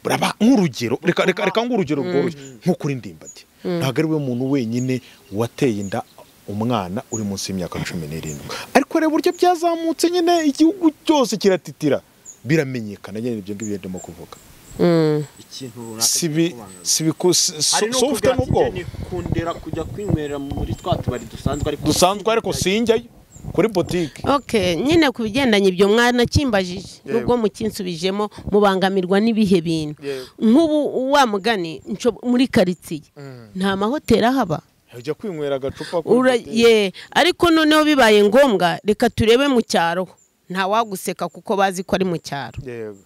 buraba nk'urugero reka reka reka nk'urugero rworoshye nko kuri ndimbati ntabwo ari we muntu wenyine wateye inda umwana uri munsi y'imyaka cumi n'irindwi ariko reba uburyo byazamutse nyine igihugu cyose kiratitira biramenyekana nyine ibyo ngibyo ndimo kuvuga Mm. ikintu runaka sibi kikakubangamiye. sibiku si- si- hari si ufite n'ukubwira ati n'ubwoba njye nikundira kujya kwinywera muri twa tubari dusanzwe ariko dusanzwe ariko sinjyayo kuri botike ok nyine ku bigendanye ibyo mwana kimbajije Yego. nubwo mukinsubijemo mubangamirwa n'ibihe bintu Yego. nk'ubu wa mugani nsho- muri karitsiye nta mahoteli ahaba ujya kwinywera agacupa kuri Ura- botike. ye ariko noneho bibaye ngombwa reka turebe mu cyaro nta waguseka kuko bazi ko ari mu cyaro Yego.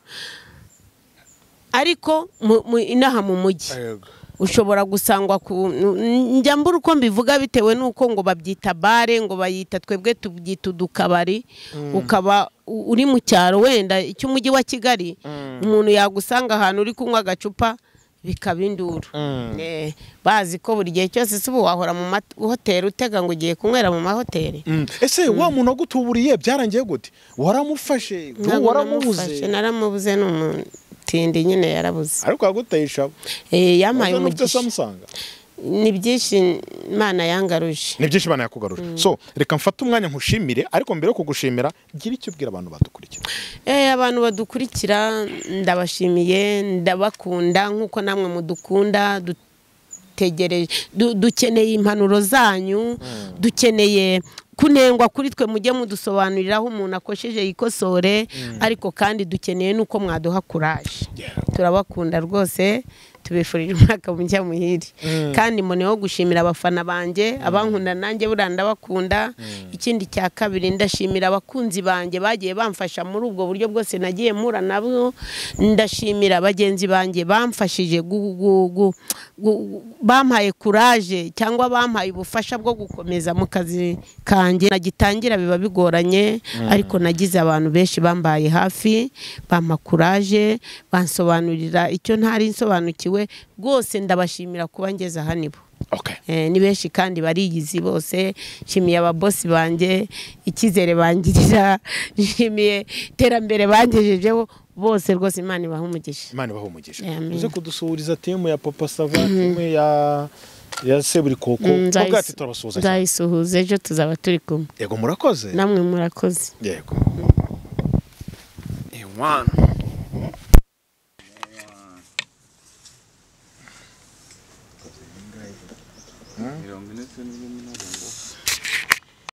ariko mu- mu- inaha mu mujyi Yego. ushobora gusangwa ku n- njya mbura uko mbivuga bitewe n'uko ngo babyita bare ngo bayita twebwe tubyita udukabari ukaba u- uri mu cyaro wenda cy'umujyi wa kigali umuntu yagusanga ahantu uri kunywa agacupa bikaba induru Eh, bazi ko buri gihe cyose si ubu wahora mu mahoteli utega ngo ugiye kunywera mu mahoteli Mm. ese wa muntu wagutuburiye byarangiye gute waramufashe Ntabwo namufashe, waramubuze naramubuze ni umutindi nyine yarabuze ariko yaguteye ishabo Eh, yampaye waza n'ufite umugisha samusanga ni byinshi imana yangaruje ni byinshi imana yakugaruje so reka mfate umwanya nkushimire ariko mbere yo kugushimira gira icyo ubwira abantu badukurikira Eh, abantu badukurikira ndabashimiye ndabakunda nk'uko namwe mudukunda dutegereje du- dukeneye impanuro zanyu dukeneye kunengwa kuri twe mujye mudusobanurira aho umuntu akosheje yikosore ariko kandi dukeneye n'uko mwaduha kuraje turabakunda rwose tubifurije umwaka mujya muhire kandi mboneyeho gushimira abafana banjye abankunda nanjye buriya ndabakunda ikindi cya kabiri ndashimira abakunzi banjye bagiye bamfasha muri ubwo buryo bwose nagiye mpura nabo ndashimira bagenzi banjye bamfashije gu- gu- gu- gu- gu- bampaye kuraje cyangwa bampaye ubufasha bwo gukomeza mu kazi kanjye nagitangira biba bigoranye ariko nagize abantu benshi bambaye hafi bampa kuraje bansobanurira icyo ntari nsobanukiwe rwose ndabashimira kuba ngeze aha nibo okay Eh, ni benshi kandi barigizi bose nshimiye ababosi banjye icyizere bangirira nshimiye iterambere bangejejeho bose rwose imana ibaha umugisha imana ibaho umugisha Amen. uze kudusuhuriza timu ya papa sava timu ya ya seburikoko Mm, nzayis- ubwacu turabasuhuza cyane nzayisuhuza ejo tuzaba turi kumwe yego murakoze namwe murakoze yego inkwano